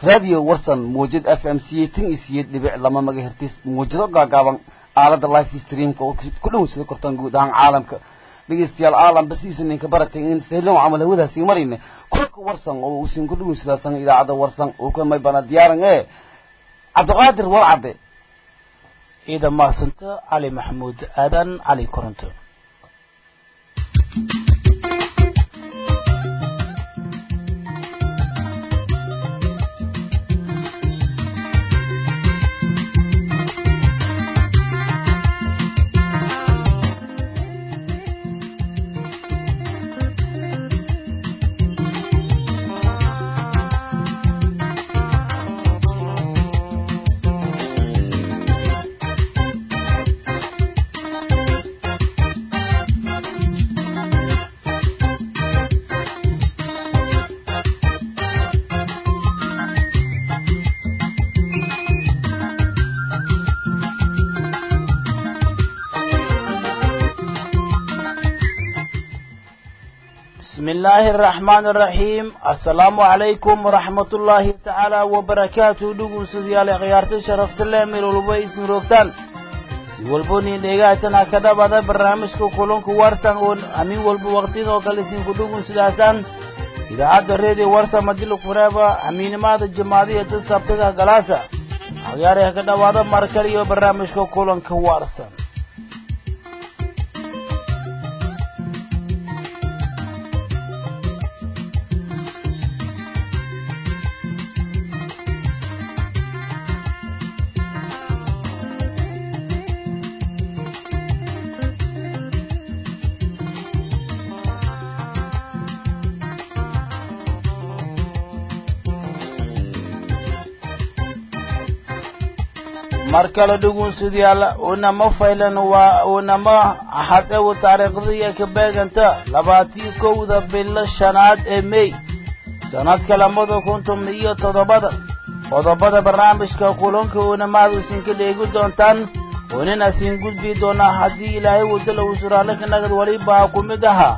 radio warsan muujad f m c tan iyo siyeed dhibic lama magahertis muujado gaagaaban aalada life streamka oo ku dhownsada kortaan guud ahaan caalamka dhegeystayaal aalam basiisu ninka baratay in sahlan camal hawadaasi marayna kulka warsan oo uusan ku dhownsadasan idaacada warsan uu ka may bana diyaaran ee cabdiqaadir warcabe ciidan mahadsanta cali maxamuud aadan cali koronto بسم الله الرحمن الرحيم السلام عليكم ورحمة الله تعالى وبركاته دقو سديال غيارت شرفت الله من الوبيس نروكتان والبوني ديغاتنا كدا بدا برنامجكو كلونكو وارسان أمين والبو وقتين وكالسين كدوكو سداسان إذا عاد الريدي وارسا مدلو فرابا أمين ماد الجماعية تسابتها غلاسا غياري كدا بدا مركلي وبرنامجكو كلونكو وارسان mar kale dhugunsidayaal unama faylan waa unama hadew taariikhdaiyo ka beeganta labaatiyo kowda bilo shanaad ee mey sanadka labada kuntum iyo toddobada qodobada barnaamijka kulanka unamaad isinka dheegi doontaan unina siin gudbi doonaa haddii ilaahay wadala uu suraale ka nagad welibaa ku mid ahaa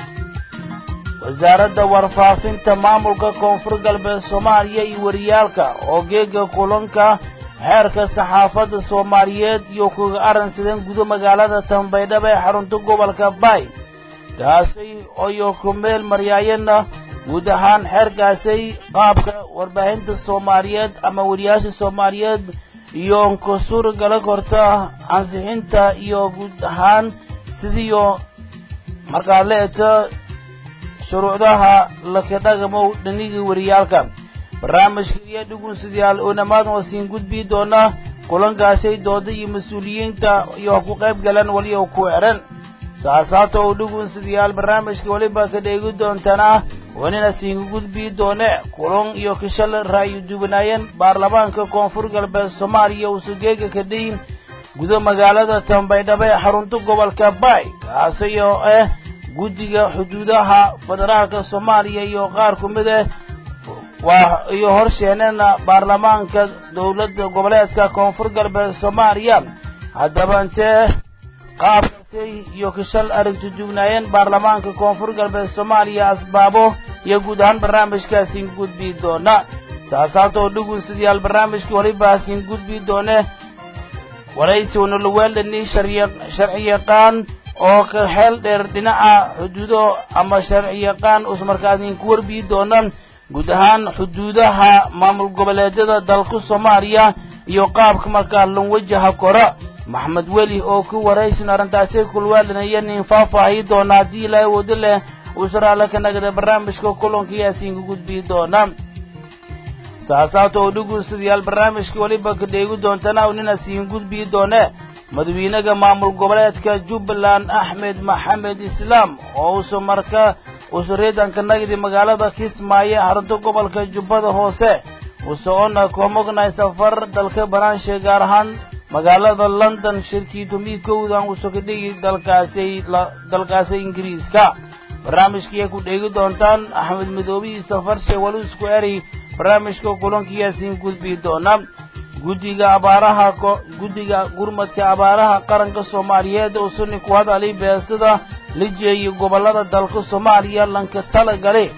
wasaaradda warfaafinta maamulka koonfur galbeed soomaaliya iyo wariyaalka oo geega kulanka xeerka saxaafadda soomaaliyeed iyo kuga arransadeen gudo magaalada tambaydhaba ee xarunta gobolka baay kaasay oyo ku meel maryaayana guud ahaan xeerkaasay qaabka warbaahinta soomaaliyeed ama wariyaasha soomaaliyeed iyo ka suuragala korta ansixinta iyo guud ahaan sidiiyo markaad la eegto shuruucdaha lakadhagamow dhanigii wariyaalka barnaamijka iyo dhugunsidayaal uunamaad oo siin gudbi doona kulankaasay dooda iyo mas-uuliyiinta iyo ku qayb galan waliyo ku eran saasaata oo dhugunsidayaal barnaamijka weliba ka dheegi doontana wanina siinka gudbi doone kulan iyo kishal ra'yu duwanaayeen baarlamaanka koonfur galbeed soomaaliya usugeega ka dhayin gudo magaalada tambaydhaba ee xarunta gobolka baay kaasayoo ah guddiga xuduudaha federaalka soomaaliya iyo qaar ku mid ah waa iyo horsheenena baarlamaanka dowladda goboleedka koonfur galbeed soomaaliya haddaba intee qaabkaasay iyo kishal aragti dugnaayeen baarlamaanka koonfur galbeed soomaaliya asbaabo iyo guud ahaan barnaamijkaasin gudbi doona saasaata oo dhugunsidayaal barnaamijkii walibaasin gudbi doone waraysi unalaweeldhani sharci yaqaan oo ka xeel dheer dhinaca xuduudo ama sharci yaqaan usmarkaadinku warbii doona guud ahaan xuduudaha maamul goboleedyada dalka soomaaliya iyo qaabka markaa lan wajaha kora maxmed weli oo ku waraysin arrintaasi kulwaalanaya nin faahfaahi doona haddii ilaahay wado leh uu saraale ka nagada barnaamijka kulanka yaasiinka gudbii doona saasaata oo dhugunsidayaal barnaamijka weliba ka dheegi doontana u nina siin gudbii doone madawiinaga maamul goboleedka jubbaland axmed maxamed islaam oo uusa marka usureedanka nagdi magaalada kismaayo xarunta gobolka jubbada hoose usoona komognay safar dalka banaanshe gaar ahaan magaalada london shirkii tumiidkowdan usokadhigi dalkaasay dalkaasi ingiriiska barnaamijkaiya ku dheegi doontaan axmed midoobihii safarshe walusku eri barnaamijka kulankiyaasiin gudbi doona guddiga abaaraha guddiga gurmadka abaaraha qaranka soomaaliyeed oo suni ku hadalay beesada la jeeyay gobollada dalka soomaaliya lanka tala gale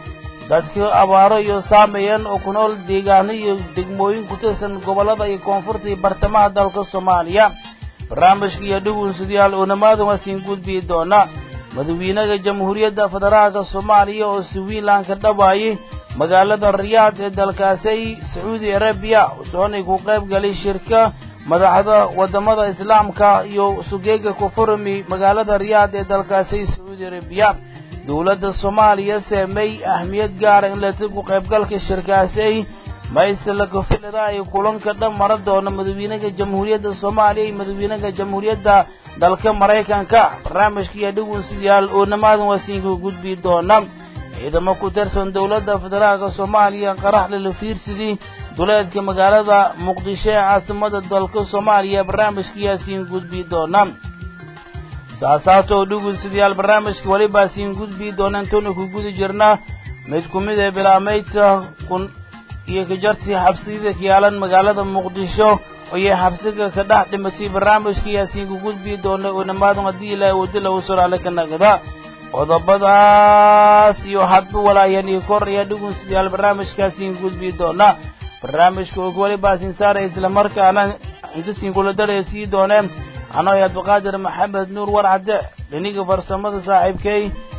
dadka abaaro iyo saameeyeen oo ku nool deegaano iyo degmooyin ku tirsan gobollada iyo koonfurta iyo bartamaha dalka soomaaliya barnaamijka iyo dhugunsidayaal oonamaada waa siin gudbii doona madawiinaha jamhuuriyadda federaalka soomaaliya oo switzerland ka dhawaayay magaalada riyaad ee dalkaasi sacuudi arabiya soonay ku qayb galay shirka madaxda waddamada islaamka iyo sugeega kufurmi magaalada riyaad ee dalkaasi sacuudi arabiya dowladda soomaaliya seemay ahmiyad gaara in lati ku qaybgalka shirkaasi maysla kafilada ay kulanka dhan mara doono madawiinaha jamhuuriyadda soomaaliya iyo madawiinaha jamhuuriyadda dalka maraykanka barnaamijka iyo dhugunsidayaal oonamaadan waa siinka gudbi doona ciidamo ku tirsan dowladda federaalka soomaaliya qaraxle la fiirsidii duleedka magaalada muqdisho ee caasimada dalka soomaaliya barnaamijka yaa siin gudbi doona saasaatoo dhugunsidayaal barnaamijka welibaa siin gudbi doona intoona ku gudi jirna mid ku mid ee bilaamaydka kun iyo kajartii xabsiyada kayaalan magaalada muqdisho ayay xabsiga ka dhex dhimatay barnaamijka yaasiin ku gudbi doona oonamaadan haddii ilaahay waddo lagu suraale ka nagda qodobadaas iyo hadba walaayaan iyo kor ayaa dhugunsidayaal barnaamijkaasiin gudbi doona barnaamijka og welibaa siin saaraya islamarkaana inta siin kula daraya sii doone anoo abdiqaadir maxamed nuur warcadde dhiniga farsamada saaxiibkay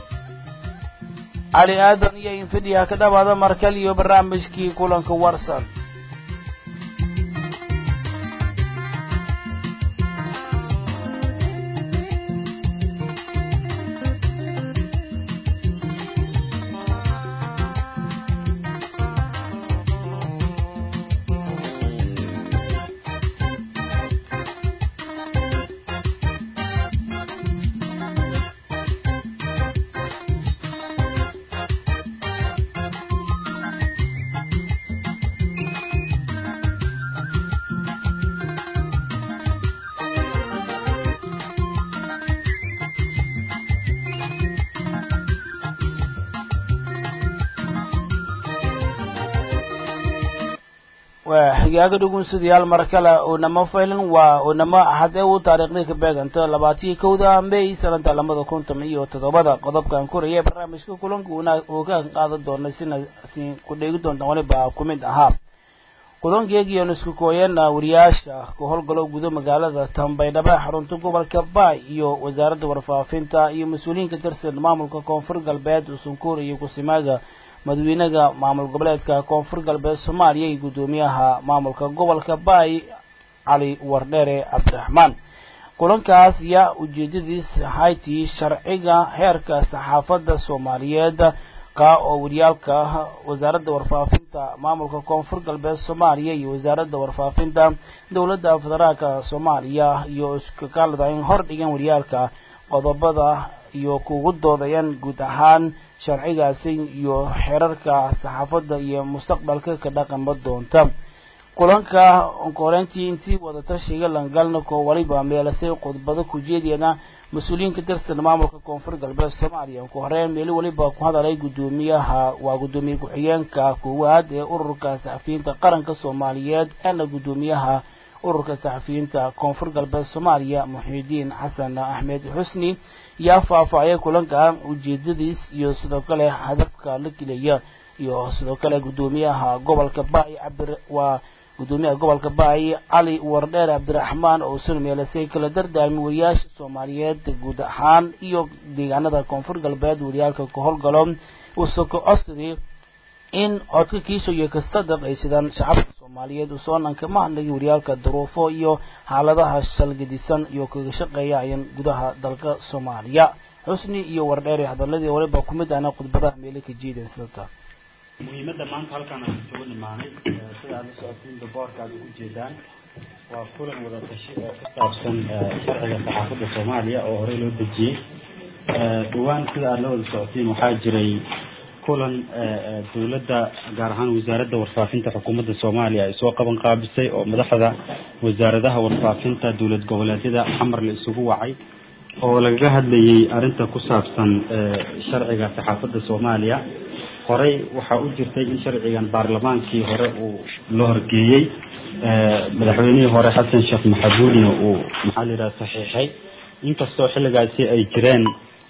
cali aadan iyo infidhiya ka dhawaada markal iyo barnaamijkii kulanka warsan waa xigaaga dhugunsidayaal mar kale oonamo faylan waa oonamo hadee uu taariikhdii ka beeganta labaatiyo kowda may sanada labada kuntan iyo toddobada qodobkan koraya barnaamijka kulanka uu ka qaadan doona sina si ku dheegi doonta waliba ku mid ahaa kulankeegiion isku kooyeen wariyaasha ka howlgalo gudo magaalada tambaydhaba xarunta gobolka baay iyo wasaaradda warfaafinta iyo mas-uuliyiin ka tirsan maamulka koonfur galbeed usunkuur iyo kusimaaga madawiinaha maamul goboleedka koonfur galbeed soomaaliya iyo guddoomiyaha maamulka gobolka baay cali wardheere cabdiraxmaan kulankaas yaa ujeedadiis haytii sharciga heerka saxaafadda soomaaliyeed ka oo wariyaalka wasaaradda warfaafinta maamulka koonfur galbeed soomaaliya iyo wasaaradda warfaafinta dowladda federaalka soomaaliya iyo iskakaalada in hor dhigan wariyaalka qodobada iyo kugu doodayaan guud ahaan sharcigaasi iyo xerarka saxaafadda iyo mustaqbalka ka dhaqanba doonta kulanka onkoreyntii intii wadatashiga langalna koo waliba meelasay khudbado ku jeediyana mas-uuliyiin ka tirsan maamulka koonfur galbeed soomaaliya ku horeyn meeli waliba ku hadalay guddoomiyaha waa guddoomiye ku-xigeenka koowaad ee ururka saxafiyiinta qaranka soomaaliyeed eena guddoomiyaha ururka saxafiyiinta koonfur galbeed soomaaliya muxiidiin xasan axmed xusni yaa faahfaahaya kulanka ujeedadiis iyo sidoo kale hadafka la gelaya iyo sidoo kale guddoomiyaha gobolka baay cabir waa guddoomiyaha gobolka baay cali wardheer cabdiraxmaan oo sun meelasay kala dardaarmi wariyaasha soomaaliyeed guud ahaan iyo deegaanada koonfur galbeed wariyaalka ka howlgalo uusoko codsadii in codka kiisho iyo kasadaq ay sidaan shacabka soomaaliyeed usoonanka mahadnagi wariyaalka duruufo iyo xaaladaha shalgadisan iyo kaga shaqeeyaayan gudaha dalka soomaaliya xusni iyo wardheere hadaladii waliba ku mid ahna khudbadaha meele ka jeedeen sidata muhiimadda maanta halkaan aan isugu nimaanay sida aad la socotiinba boorka aad ugu jeedaan waa kulan wada tashi oo ku saabsan sharciga saxaafadda soomaaliya oo horey loo dejiyey dhawaan sida aad la wada socotiin waxaa jiray kulan dowladda gaar ahaan wasaaradda warfaafinta xukuumadda soomaaliya ay soo qaban qaabisay oo madaxda wasaaradaha warfaafinta dowlad goboleedyada xamar la isugu wacay oo lagaga hadlayay arrinta ku saabsan sharciga saxaafadda soomaaliya horey waxaa u jirtay in sharcigan baarlamaankii hore uu la horgeeyey madaxweynihii hore xasan sheekh maxamuudna uu maxaa la yidhaha saxiixay inkastoo xilligaasi ay jireen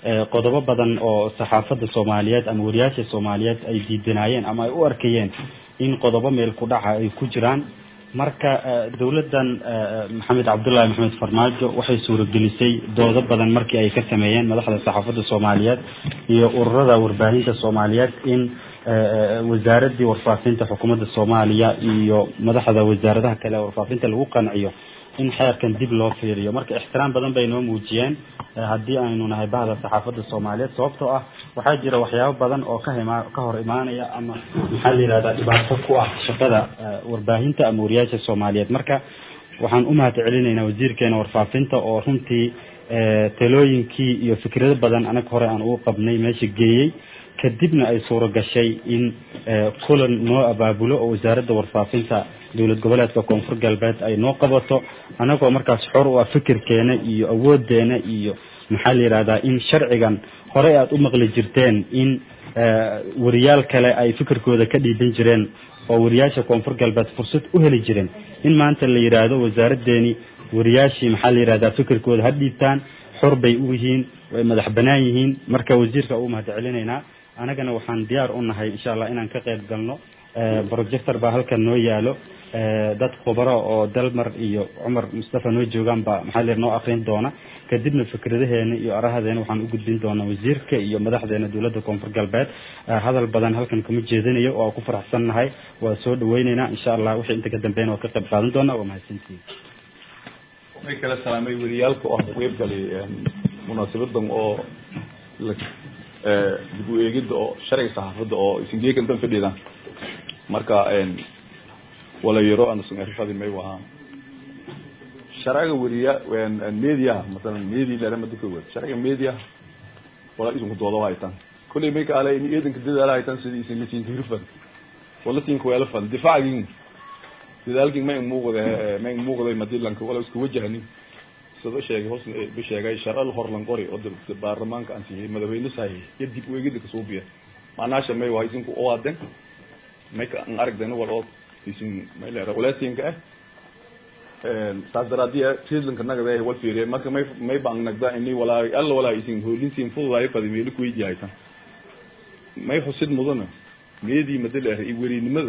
qodobo badan oo saxaafadda soomaaliyeed ama wariyaasha soomaaliyeed ay diidanaayeen ama ay u arkayeen in qodobo meel ku dhaca ay ku jiraan marka dowladdan maxamed cabdullaahi maxamed farmaajo waxay suuragelisay doodo badan markii ay ka sameeyeen madaxda saxaafadda soomaaliyeed iyo ururada warbaahinta soomaaliyeed in wasaaraddii warfaafinta xukuumadda soomaaliya iyo madaxda wasaaradaha kale warfaafinta lagu qanciyo in xeerkan dib loo fiiriyo marka ixtiraam badan bay noo muujiyeen haddii aynu nahay bahda saxaafadda soomaaliyeed sababtoo ah waxaa jira waxyaabo badan oo ka hima ka hor imaanaya ama maxaa la yidhahdaa dhibaato ku ah shaqada warbaahinta ama wariyaasha soomaaliyeed marka waxaan u mahad celinaynaa wasiirkeena warfaafinta oo runtii talooyinkii iyo fikrado badan anaga hore aan ugu qabnay meesha geeyey kadibna ay suuro gashay in kulan noo abaabulo oo wasaaradda warfaafinta dowlad goboleedka koonfur galbeed ay noo qabato anagoo markaas xor u ah fikirkeena iyo awoodeena iyo maxaa la yidhahdaa in sharcigan horey aada u maqli jirteen in wariyaal kale ay fikirkooda ka dhiiban jireen oo wariyaasha koonfur galbeed fursad u heli jireen in maanta la yidhaahdo wasaaraddeeni wariyaashii maxaa la yidhahdaa fikirkooda ha dhiibtaan xor bay u yihiin way madax banaan yihiin marka wasiirka ugu mahad celinaynaa anagana waxaan diyaar u nahay insha allah inaan ka qayb galno projector baa halkan noo yaalo dad khubaro oo dalmar iyo cumar mustafa noo joogaan baa maxaa la noo akrin doona kadibna fikradaheena iyo arahadeena waxaan u gudbin doonaa wasiirka iyo madaxdeena dowladda koonfur galbeed hadal badan halkan kama jeedinayo oo ku faraxsan nahay waa soo dhaweyneynaa insha allah wixii inta ka dambeyn waa ka qayb qaadan doonaa waa mahadsantihiin way kala salaamay wariyaalka oo qeyb galay munaasabadan oo dib u eegida oo sharciga saxaafadda oo isingeekan dan fadhiidaan marka wala yaro anasun arifadi may wahaa sharciga wariya mediaha masalan media laramada ka wad sharciga mediaha wala isinku doodo haytan kulley may ka alay in eedanka dadaala haytan sidii isin lasinka hirfan wala sinka weela fan difaacgin dadaalkin may muuqda may muuqday madilanka wala isku wajahanin sida sheegay hoos ba sheegay sharcal horlan qori oo baarlamaanka aan siiyay madaxweyne sahay iyo dib u eegida ka soo biya macnaasha may waa isinku oo aden may ka aan aragdana wal oo isin may leera walaasinka ah saas daraadiya treatlanka nagada wal fiiriye marka may may baan nagda ini walaa alla walaa isin hoolintiin fududaay fadi meelo ku weydiiyaytan may xusid mudana meedii madal ah iyo werinimada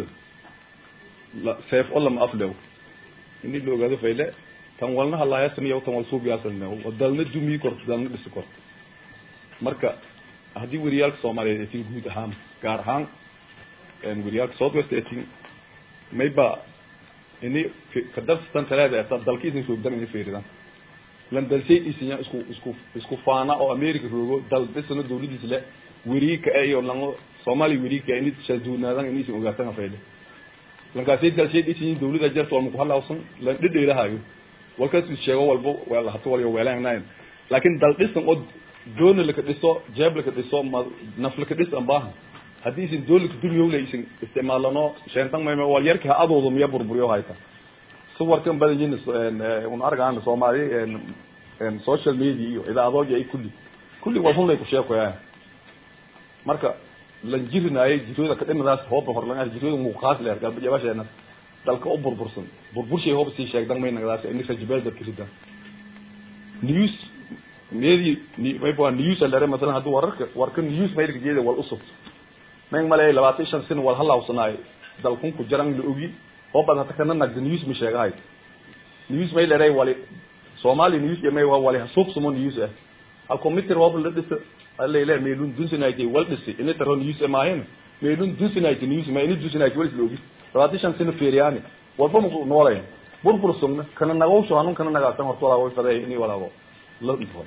seef oo lama afdhow ini la ogaado fayle tan walna halaaya samiya tan wal suubiyaasana dalna dumii korto dalna dhisi korto marka haddii wariyaalka soomaaliyeed etin guud ahaan gaar ahaan wariyaalka southwest etin mayba ini kadarstan talaada eta dalkiisin soogdan ini fiiridan lan dalshay isinya isku isku isku faana oo america roogo dal dhisana dawladiis le weriika iyo lango soomaaliya weriika ini shaduunaadan ini isin ogaatan fayle lankaasay dalshay isinya dawlada jarta walma ku halawsan lan dhidheelahayo walkaas sheego walbo weel hato waliyo weelaanayn laakiin dal dhisan oo doona laka dhiso jeeb laka dhiso ma naf laka dhis aan baahan haddii isin doon laka dulyowle isin isticmaalano sheentan mayma wal yarka ha adoodo miya burburiyo hayta suwarkan badan yihin un argaan soomaali social media iyo idaacadooji ay kulli kulli wal hunlay ku sheekoyaa marka lan jirinaayay jirooda ka dhimadaas hooba horlan jirooda muuqaas leer galbajabasheena dalka u burbursan burburshay hooba sii sheegdan may nagdaas ini rajbeel dadka ridan news meedi mayba news alere masalan haddii wararka warka news maydka jeeda wal usub may malay labaatan shan sin wal halawsanaay dalkun ku jaran la ogi hoobad hata kana nagda news ma sheegahay news may leray wali soomaali news may waa wali hasuuq sumo news ah halkomitir hooba la dhisa alele meelun dunsinayte wal dhisi ini taro news maahin meelun dunsinayte news ma ini dunsinayte wal isla ogi labaatan shan sano feeriyaani walba muku noolayn burbur sugna kana nagawsho hanun kana nagaasan horta walaa way faday ini walaago la dhifo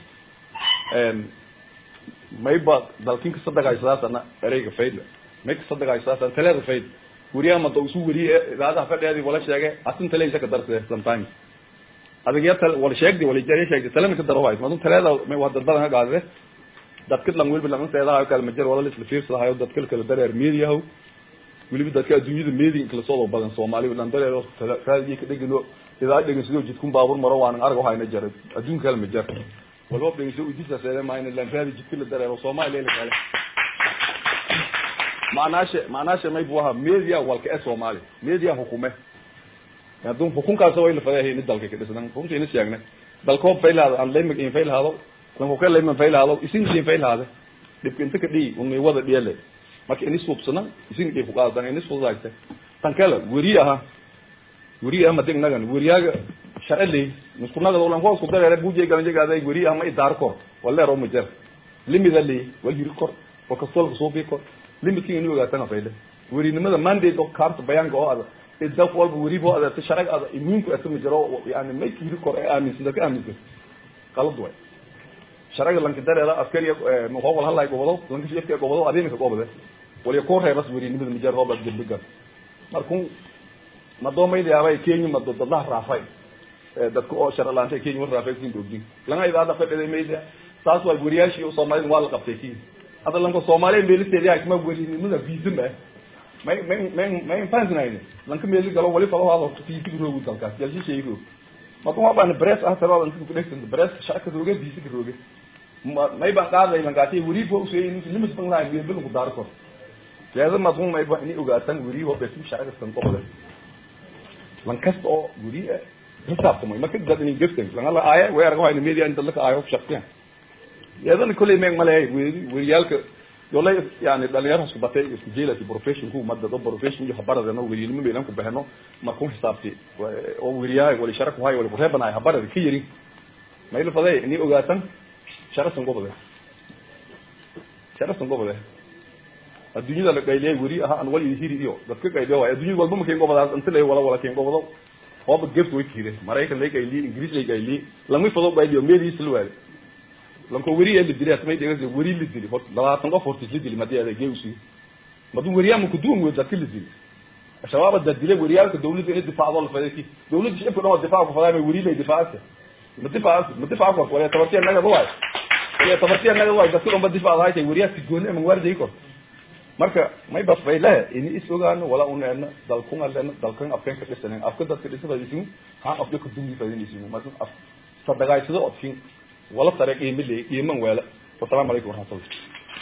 mayba dalkin ka sadagaysadaasana ereyga faydla may ka sadagaysadaasana taleeda fayd weriyaha mada isu weriye idaacadaha fadheedi wala sheege asin taleysa ka darse sometimes adigya tal wala sheegdi wala jariya sheegdi talena ka daro waay madun taleeda may waa dad badan ka gaadade dadka lang welba lang seedahayo kala majar wala lisla fiirsadahayo dadka kala dareer mediyahow weliba dadka adduunyada meedin kala soo badan soomaali lan dareero raadiyo ka dhegano idaa dhegan sidoo jidkun baabur maro waan arag waxayna jaray adduunka kale ma jar walba dhegan sidoo udisa seede maayna lan raadi jidka la dareero soomaali leela kale macnaashe macnaashe may buha media walka ee soomaali media hukume hadduu hukunkaas way la fadeehay in dalka ka dhisnan runtii ina sheegnay dalkoob faylaada aan leymag in faylaado lanko kale man faylaado isin siin faylaade dhibka inta ka dhii unay wada dhiyale marka ini suubsana isin dhii ku qaadadan ini suudaayte tan kale weri aha weri ama ding nagan weriyaaga sharci miskunagada ulan hoos ku dareere buje galanjagaada weri ama idaar kor waleero ma jer limida li wal yiri kor wa kastolka soo bi kor limidkin inuu ogaatana fayle werinimada mandate oo kaarta bayaanka oo ada idaf walba weri boo ada sharci ada iminku asma jiro yani may yiri kor ee aaminsan dadka aaminsan qalad way sharciga lanka dareera askari muqawal halay gobado lanka shifti gobado adinka gobado wali ko reebas werinimada mijar hooba dilbiga markuu madoomayda yaabay kenya mado dadlaha raafay dadka oo sharalaanta kenya war raafay siin doogdin langa idaada fadhiday mayda taas waa weriyaashii soomaalida waa la qabtay kii hadda lanka soomaaliya meelisteeda yaa kama werinimada viisa ma may may may may fansinayn lanka meeli galo wali falo hado fiisa roogu dalkaas jalshi sheego marka waa baan press ah sabab inta ku dhexsan press shaka rooga viisa rooga may baan qaaday lankaati weri fo usay in limit bang lahayn bil bil ku daar kor leeda ma dun may baan ini ogaatan weri oo besim shaka san qobada lan kasta oo weri xisaabtamay marka dad inay geftan lan alla aaya weerga waa media inta la aayo shaqsiyan yadan kulay meeg malay weriyaalka yolay yani dhalinyaro isku batay isku jeelati profession ku madda do profession iyo habarada no weriyilma meelan ku bahno markuu xisaabti oo weriyaa wali sharak wahay wali reebanaay habarada ka yiri mayl faday ni ogaatan sharasan gobode sharasan gobode adduunyada la qayliyay weri aha an wali hiri iyo dadka qayliyo waa adduunyada walba ma keen gobadaas inta lay wala wala keen gobodo hooba gefta way kiire maraykan lay qayliye ingiriis lay qayliye lama fado qayliyo meeliis la waale lanko weri ee la dilay asmay dhegeysa weri la dili hor labaatan qof hortis la dili madii adeeg geusi maduu weriyaa ku duum wey dadka la dili shabaab dad dilay weriyaalka dawladda inay difaacdo la faday dawladda shicibka dhan waa difaac ku fadaa weri lay difaacsa ma difaac ma difaac kor wala tabartiya naga waay wala tabartiya naga waay dadka dhan ba difaac haytay weriyaa si gooni ama waarday kor marka may bas bay leh ini is ogaano wala uneena dalkun alena dalkan afkan ka dhisanen afka dadka dhisada isin ha afka ka dungi fadin isin marka af sadagaysada odkin wala tare qiimo leey qiiman weela wasalaamu calaykum waraxmatullah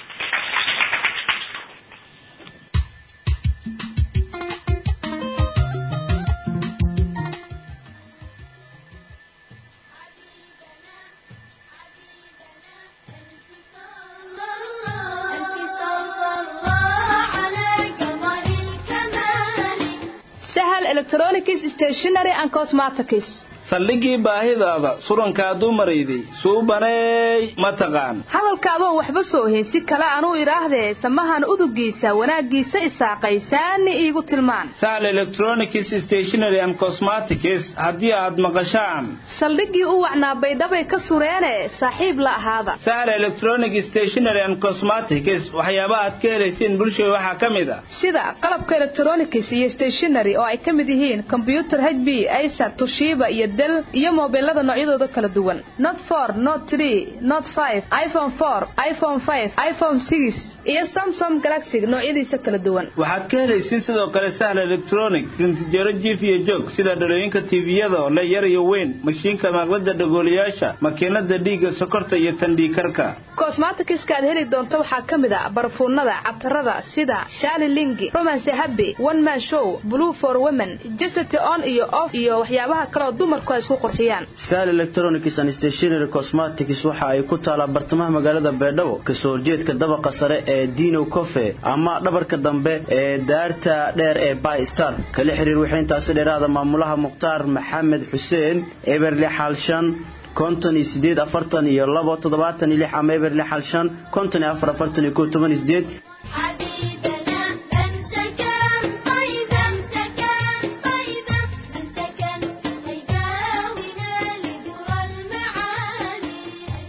electronics stationery and cosmetics saldhigii baahidaada surankaa dumarayday suubaneey ma taqaan hadalkaadoon waxba soo heensi kale anuu idhaahdee samahan udugiisa wanaaggiisa isaaqaysaani iigu tilmaan sahal electronics stationery and cosmetics haddii aad maqashaan saldhiggii u wacnaa baydhabay ka sureene saaxiib la ahaada sahal electronic stationery and cosmetics waxyaaba aad ka helayseen bulshada waxaa ka mid a sida qalabka electronics iyo stationery oo ay ka mid yihiin kombyutar h b acer tushiiba iyo del iyo moobilada noocyadooda kala duwan not for not tree not five iphone four iphone five iphone six iyo samsung galaxy noocyadiisa kala duwan waxaad ka helaysiin sidoo kale sahal electronic rintijaro jiif iyo joog sida dhalooyinka tviyada oo le yar iyo weyn mashiinka maaqlada dhagoolayaasha makiinada dhiigga sokorta iyo tandhiikarka cosmetics aad heli doonto waxaa ka mid a barfuunada catarada sida shali lingi romance happy one man show blue for women jesity on iyo off iyo waxyaabaha kaleoo dumarku ay isku qurxiyaan sal electronics and stationery cosmetics waxa ay ku taalaa bartamaha magaalada beedhabo kasoo horjeedka dabaqa sare ee dino cofe ama dhabarka dambe ee daarta dheer ee by star kala xiriir wixii intaasi dheeraada maamulaha mukhtaar maxamed xuseen eberle xaalshan konton iyo sideed afartan iyo labo toddobaatan iyo lix ama eberle xaalshan konton iyo afar afartan iyo kow toban iyo sideed حبيبنا أمسكن طيبا أمسكن طيبا أمسكن هيداوينا لدرى المعاني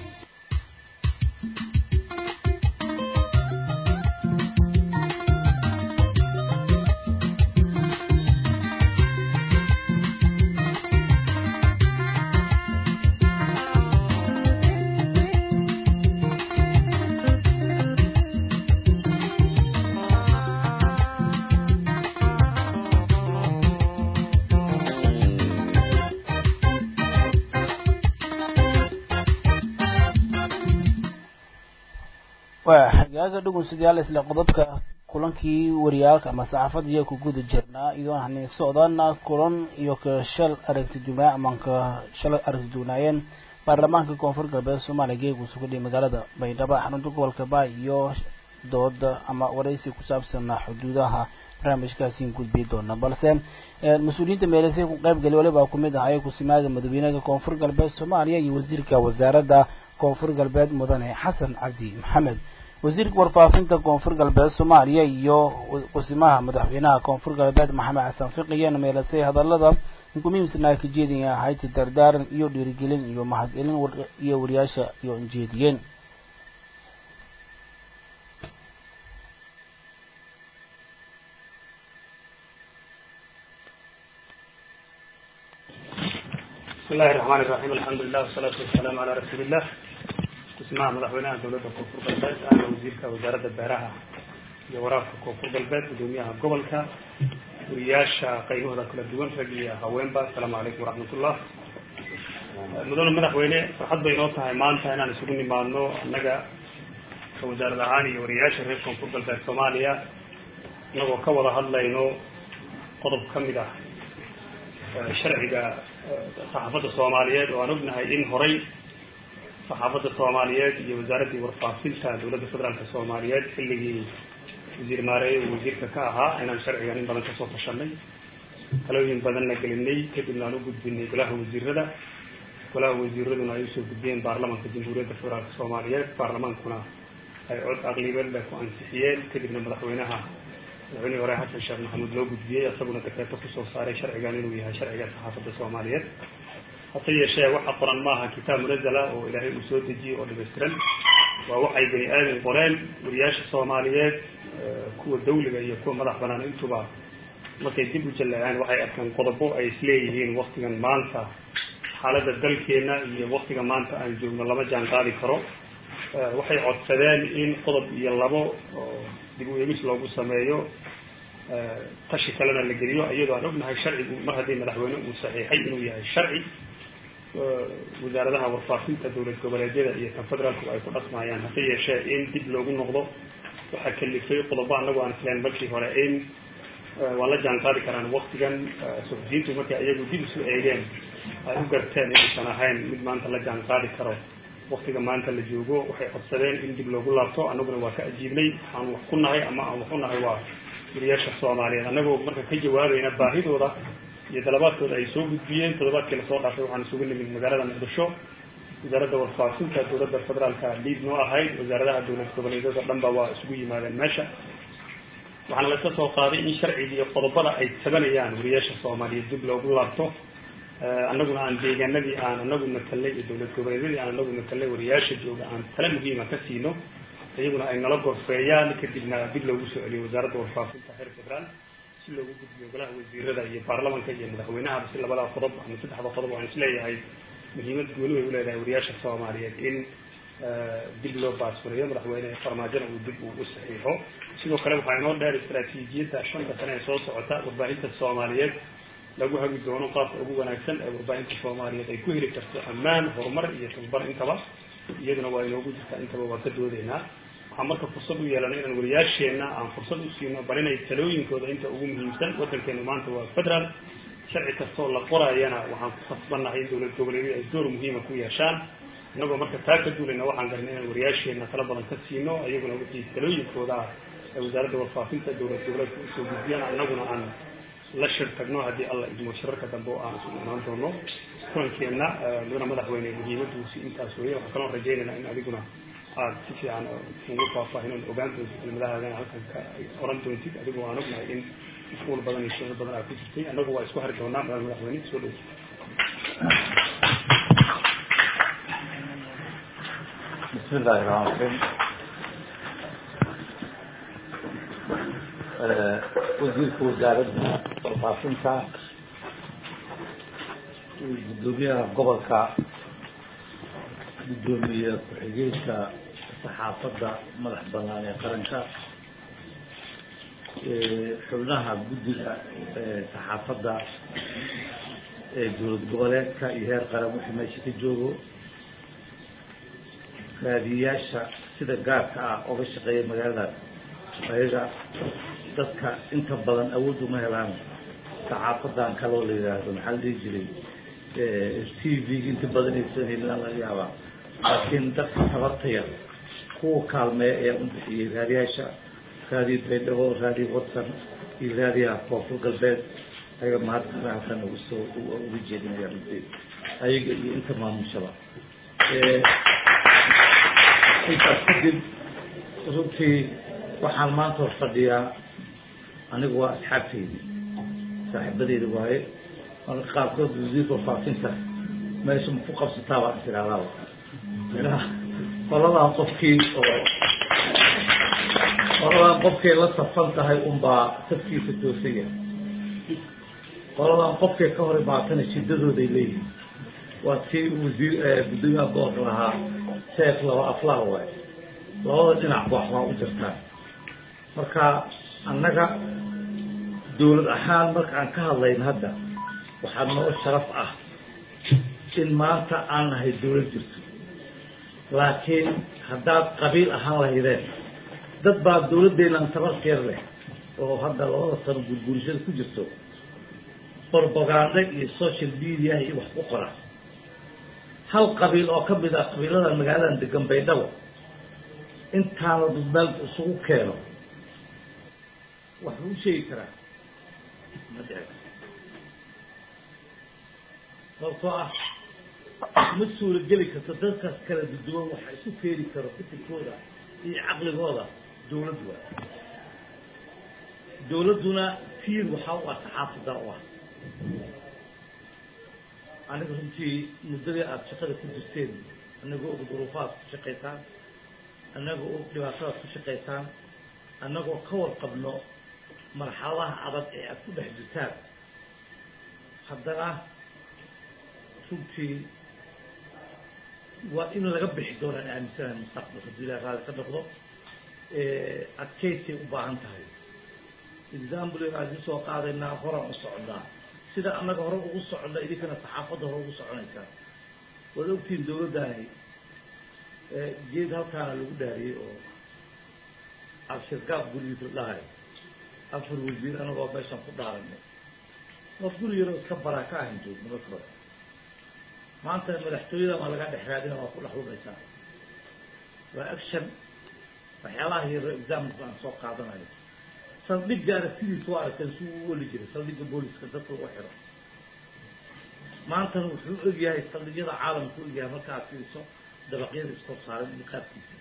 waa xagaaga dhugunsidayaal isla qodobka kulankii wariyaalka ama saxaafadda iyo ku guda jirnaa iyadoon hani socdaana kulan iyo ka shal aragti duunaa ama ka shalay aragti duunaayeen baarlamaanka koonfur galbeed soomaaliya geegu sugudhay magaalada baydhabo xarunta gobolka baay iyo dooda ama waraysi ku saabsan xuduudaha barnaamijkaasiin gudbi doona balse mas-uuliyiinta meelesay ku qaybgali waliba ku mid ahaye kusimaaga madaxweynaha koonfur galbeed soomaaliya iyo wasiirka wasaaradda koonfur galbeed mudane xasan cabdi maxamed wasiirka warfaafinta koonfur galbeed soomaaliya iyo kusimaha madaxweynaha koonfur galbeed maxamed xasan fiqiyan meelasay hadalada muhiimsana ka jeedaya hayti dardaaran iyo dhiirigelin iyo mahadcelin iyo wariyaasha iyo jeediyeen بسم الله الرحمن الرحيم الحمد لله والصلاة والسلام على رسول الله اسمها مدحوينها دولة كونفور galbeed أنا وزيرka wasaaradda beeraha iyo waraabka koonfur galbeed gudoomiyaha gobolka wariyaasha qaybahooda kala duwan rag iyo haweenba asalaamu calaykum waraxmat ullah mudane madaxweyne farxad bay noo tahay maanta inaan isugu nimaadno annaga ka wasaarad ahaan iyo wariyaasha reer koonfur galbeed soomaaliya inagoo ka wada hadlayno qodob ka mid ah sharciga saxaafadda soomaaliyeed oo aan ognahay in horay saxaafadda soomaaliyeed iyo wasaaraddii warfaafinta dowladda federaalka soomaaliyeed xilligii wasiir maareeye uu wasiirka ka ahaa inaan sharcigan in badan kasoo tashanay talooyin badanna gelinay kadibna aan u gudbinay golaha wasiirada golaha wasiiraduna ay usoo gudbiyeen baarlamanka jamhuuriyadda federaalka soomaaliyeed baarlamaankuna ay cod aqlibadle ku ansixiyeen kadibna madaxweynaha madaxweynihii hore xasan sheekh maxamuud loo gudbiyey isaguna dekreeto kusoo saaray sharcigan inuu yahay sharciga saxaafadda soomaaliyeed hase yeeshee waxa qoran maaha kitaab munazala oo ilaahay uu soo dejiyey oo dhamaystiran waa waxay bani aadam qoreen wariyaasha soomaaliyeed kuwa dawliga iyo kuwa madax banaan intuba markay dib u jalleeceen waxay arkeen qodobo ay isleeyihiin waktigan maanta xaaladda dalkeena iyo waktiga maanta aan joogno lama jaan qaadi karo waxay codsadeen in qodob iyo labo oo dib u eegis loogu sameeyo tashi kalena la geliyo iyadoo aan ognahay sharcigu mar haddii madaxweyne uu saxiixay inuu yahay sharci wasaaradaha warfaafinta dowlad goboleedyada iyo tan federaalku ay ku dhaqmayaan hase yeeshee in dib loogu noqdo waxaa kalifay qodobo anagu aan isleen markii hore in waa la jaan qaadi karaan waktigan suxufiyiintu markay iyagu dib isu eegeen ay u garteen inaysan ahayn mid maanta la jaan qaadi karo waktiga maanta la joogo waxay codsadeen in dib loogu laabto annaguna waa ka ajiibnay waxaan wax ku nahay ama aan wax u nahay waa wariyaasha soomaaliyeed annagoo marka ka jawaabayna baahidooda iyo dalabaadkooda ay soo gudbiyeen toddobaadkii lasoo dhaafay waxaan isugu nimid magaalada muqdisho wasaaradda warfaafinta dowladda federaalka liid noo ahayd wasaaradaha dowlad goboleedyada dhanba waa isugu yimaadeen meesha waxaana laska soo qaaday in sharciga iyo qodobada ay tabanayaan wariyaasha soomaaliyeed dib loogu laabto annaguna aan deegaanadii aan anagu matalnay iyo dowlad goboleedyadii aan anagu matalnay wariyaasha jooga aan tala muhiima ka siino iyaguna ay nala gorfeeyaan kadibna dib loogu soo celiyo wasaaradda warfaafinta heer federaal si loogu gudbiyo golaha wasiirada iyo baarlamanka iyo madaxweynahaba si labada qodob ama saddexda qodob aan isleeyahay muhiimad gooni way uleedahay wariyaasha soomaaliyeed in dib loo baasfuriyo madaxweyne farmaajona uu dib uu u saxiixo sidoo kale waxaa inoo dheer istaraatiijiyadda shanta sane ee soo socota warbaahinta soomaaliyeed lagu hagi doono qaabka ugu wanaagsan ee warbaahinta soomaaliyeed ay ku heli karto ammaan horumar iyo tababar intaba iyaduna waa inoogu jirtaa intaba waa ka doodaynaa waxaan marka fursad u yeelanay inaan wariyaasheenna aan fursad u siino bal inay talooyinkooda inta ugu muhiimsan waddankeenu maanta waa federaal sharci kastoo la qorayana waxaan ku khasbannahay in dowlad goboleedyadu ay door muhiima ku yeeshaan innagoo marka taa ka duulayna waxaan garanay inaan wariyaasheenna tala badan ka siino iyaguna wixii talooyinkooda ah ee wasaaradda warfaafinta dowlad goboleedka usoo gudbiyaan annaguna aan la shir tagno haddii alla idmo shirarka dambe oo aan isu imaan doono kulankeenna mudana madaxweyne muhiimaduusi intaas weeye waxaan kaloo rajaynaynaa in adiguna aad si fiican ugu faahfaahin ogaan doontid kelmadahaagana halkan ka oran doontid adigoo aan ognahay in mashquul badan iyo shiro badan aad ku jirtay annagu waa isku hari doonaa madax madaxweyne soo dhow بسم الله الرحمن الرحيم wasiirka wasaaradda warfaafinta gudoomiyaha gobolka gudoomiye ku-xigeenka saxaafadda madax banaan ee qaranka xubnaha guddiga saxaafadda ee dowlad goboleedka iyo heer qaran wixii meesha ka joogo raadiyayaasha sida gaarka ah oga shaqeeya magaalada ayaga dadka inta badan awood uma helaan saxaafadan kaloo la yidhaahdo maxaa la dhihi jiray t v inta badan aysan helin laga yaabaa laakiin dadka tabartaya kuwa kaalmeeya ayaa u bixiyey raadiyaasha raadiyo baydhabo raadiyo watsan iyo raadiyaha koonfur galbeed ayaga mahadkana halkan ugu soo uga jeedinaya runtii ayaga iyo inta maamushaba intaas kadib runtii waxaan maanta hor fadhiyaa anigu waa asxaabteydi saaxiibadeyda waaye marka qaarkood wasiirka faafinta meesha ma ku qabsataa baan isiraadaaba ilaha qoladan qofkii oo qoladan qofkay la safan tahay unbaa safkiisa toosaya qoladan qofkay ka hor imaatana shiddadooday leeyihin waa tii wasiir guddoomiyaha gobolka lahaa seef laba aflaha waaye labada dhinac wax waa u jirtaan marka annaga dawlad ahaan markaan ka hadlayn hadda waxaa noo sharaf ah in maanta aan nahay dawlad jirto laakiin haddaad qabiil ahaan lahaydeen dad baa dawladdeennan tabarkeer leh oo hadda labada sano gurgurishada ku jirto propaganda iyo social media iyo wax ku qora hal qabiil oo ka mid ah qabiiladan magaaladan degan baydhabo intaana dad meel isugu keeno wax u sheegi karaa ma dhici sababtoo ah ma suula geli karto dadkaas kala duduwan waxa isu keeni karo fikirkooda iyo caqligooda dawlad waa dawladduna tiir waxaa u ah saxaafada u ah aniga runtii muddadii aada shaqada ku jirteen anagoo og duruufaad ku shaqaysaan annagoo og dhibaatadaad ku shaqaysaan annagoo ka warqabno marxaladaha adag ee aada ku dhex jirtaan haddana runtii waa in laga bixi doonaan aaminsanahay mustaqbal haddii ilahi raali ka noqdo adkaysay u baahan tahay example aan idin soo qaadaynaa horaan u socdaa sida annaga hore ugu soconna idinkana saxaafadda hore ugu soconaysaa waad ogtihiin dawladdaani geed halkaana lagu dhaariyey oo abshirgaab gurigiisa la dhahay afar wasiir anagoo meeshaan ku dhaaranay waa guri yaroo iska baraa ka ahan joogno marka hore maanta madaxtooyada maa laga dhex raadina waa ku dhex lumaysaa waa action waxyaalaha yaro example aan soo qaadanayo saldhigga aragtidiisa waa aragteen si uu u oli jiray saldhigga booliska dadka lagu xiro maantana wuxuu ogyahay saldhigyada caalamka u ogyahay markaad fiiriso dabaqyada iskor saaran iyo qaabkiisa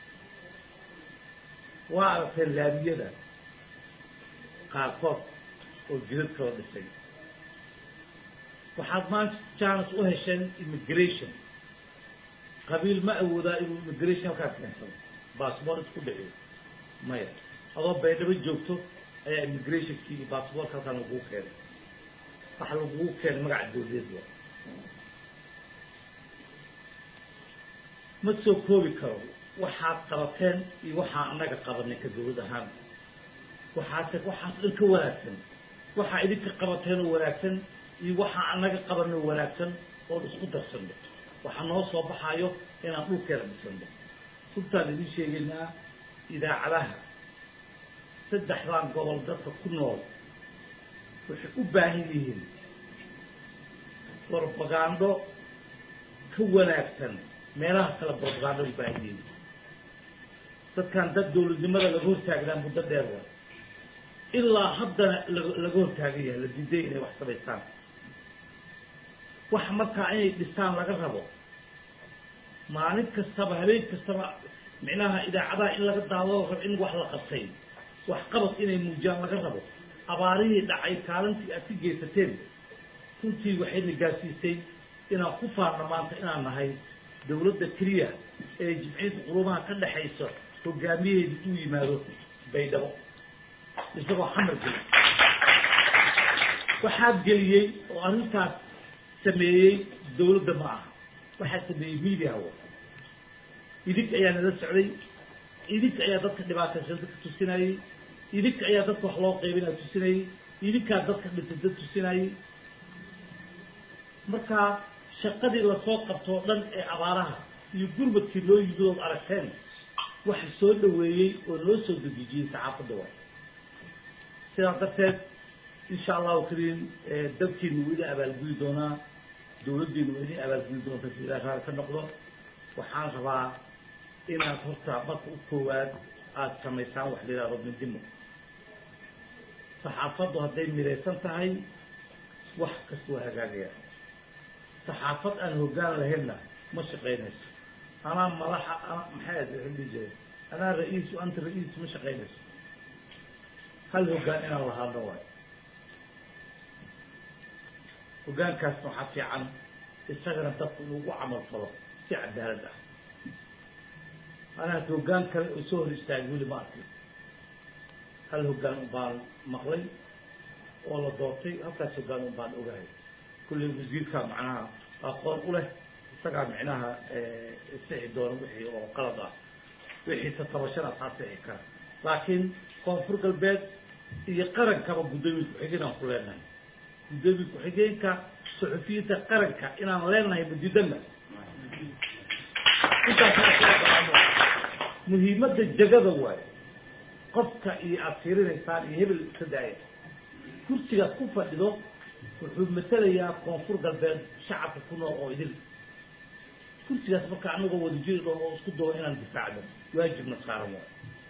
waa aragteen laamiyada qaarkood oo jidad kala dhisay waxaad maanta jaanis u hesheen immigration qabiil ma awoodaa inuu immigration halkaas keensado baasboor isku dhiciyo maya adoo baydhabo joogto ayaa immigrationkii iyo baasboorka halkaan lagugu keenay waxa lagugu keenay magaca dawladeed wa ma soo koobi karo waxaad qabateen iyo waxaa annaga qabanay ka dawlad ahaan waxaase waxaas dhan ka wanaagsan waxaa idinka qabateen oo wanaagsan iyo waxaa annaga qabanay oo wanaagsan oon isku darsanno waxaa noo soo baxayo inaan dhulkeena dhisano runtaan idin sheegaynaa idaacadaha saddexdan gobol dadka ku nool waxay u baahan yihiin propagando ka wanaagsan meelaha kale propagando u baahan yihiin dadkan dad dawladnimada laga hortaagnaa muddo dheer wa ilaa haddana laga hortaagan yahay la diiday inay wax samaystaan wax markaa inay dhistaan laga rabo maalin kastaba habeen kastaba micnaha idaacadaha in laga daawado rabo in wax la qabtay wax qabad inay muujiyaan laga rabo abaarihii dhacay kaalintii aad ka geysateen runtii waxayna gaarsiisay inaan ku faarno maanta inaan nahay dawladda keliya ee jimciyadda qurumaha ka dhexayso hogaamiyaheedi uu yimaado baydhabo isagoo xamar geli waxaa geliyey oo arrintaas sameeyey dawladda ma aha waxaa sameeyey mediawa idinka ayaa nala socday idinka ayaa dadka dhibaataysan dadka tusinayey idinka ayaa dadka wax loo qaybinaa tusinayey idinkaa dadka dhintay dad tusinayey marka shaqadii lasoo qabtoo dhan ee abaaraha iyo gurmadkii loo yimid ood aragteen waxa soo dhaweeyey oo loo soo dejijiyey saxaafadda waay sidaas darteed insha allahu kariim dalkiinu wuu ila abaalgudi doonaa dawladdiina waa idin abaalgudi doonta si ilaah raali ka noqdo waxaan rabaa inaad horta marka u koowaad aada samaysaan wax la yidhahdo midnimo saxaafaddu hadday midaysan tahay wax kasta waa hagaagaya saxaafad aan hoggaan lahaynna ma shaqaynayso anaa madaxa ana maxay ahayd waxay dhihi jireen anaa ra-iisu anta ra-iis ma shaqaynayso hal hoggaan inaan lahaadno waayo hoggaankaasna waxaa fiican isagana dadku inuu ugu camal falo si cadaalad ah anaa hoggaan kale oo soo hor istaagay weli ma arkin hal hoggaan un baan maqlay oo la doortay halkaas hoggaan un baan ogahay kulley wasiirka macnaha aqoon u leh isagaa micnaha sixi doona wixii oo qalad ah wixii tatabashana saa sixi kara laakiin koonfur galbeed iyo qarankaba guddoomiye ku-xigeen aan ku leenahay guddoomiye ku-xigeenka suxufiyiinta qaranka inaan leenahay madidana intaas muhiimadda jagada waayo qofka iyo aada fiirinaysaan iyo hebel iska daaya kursigaad ku fadhido wuxuu matelayaa koonfur galbeed shacabka ku nool oo idil kursigaas marka anagoo wadajiri dhoon oo isku dawo inaan difaacno waajibna saaran waayo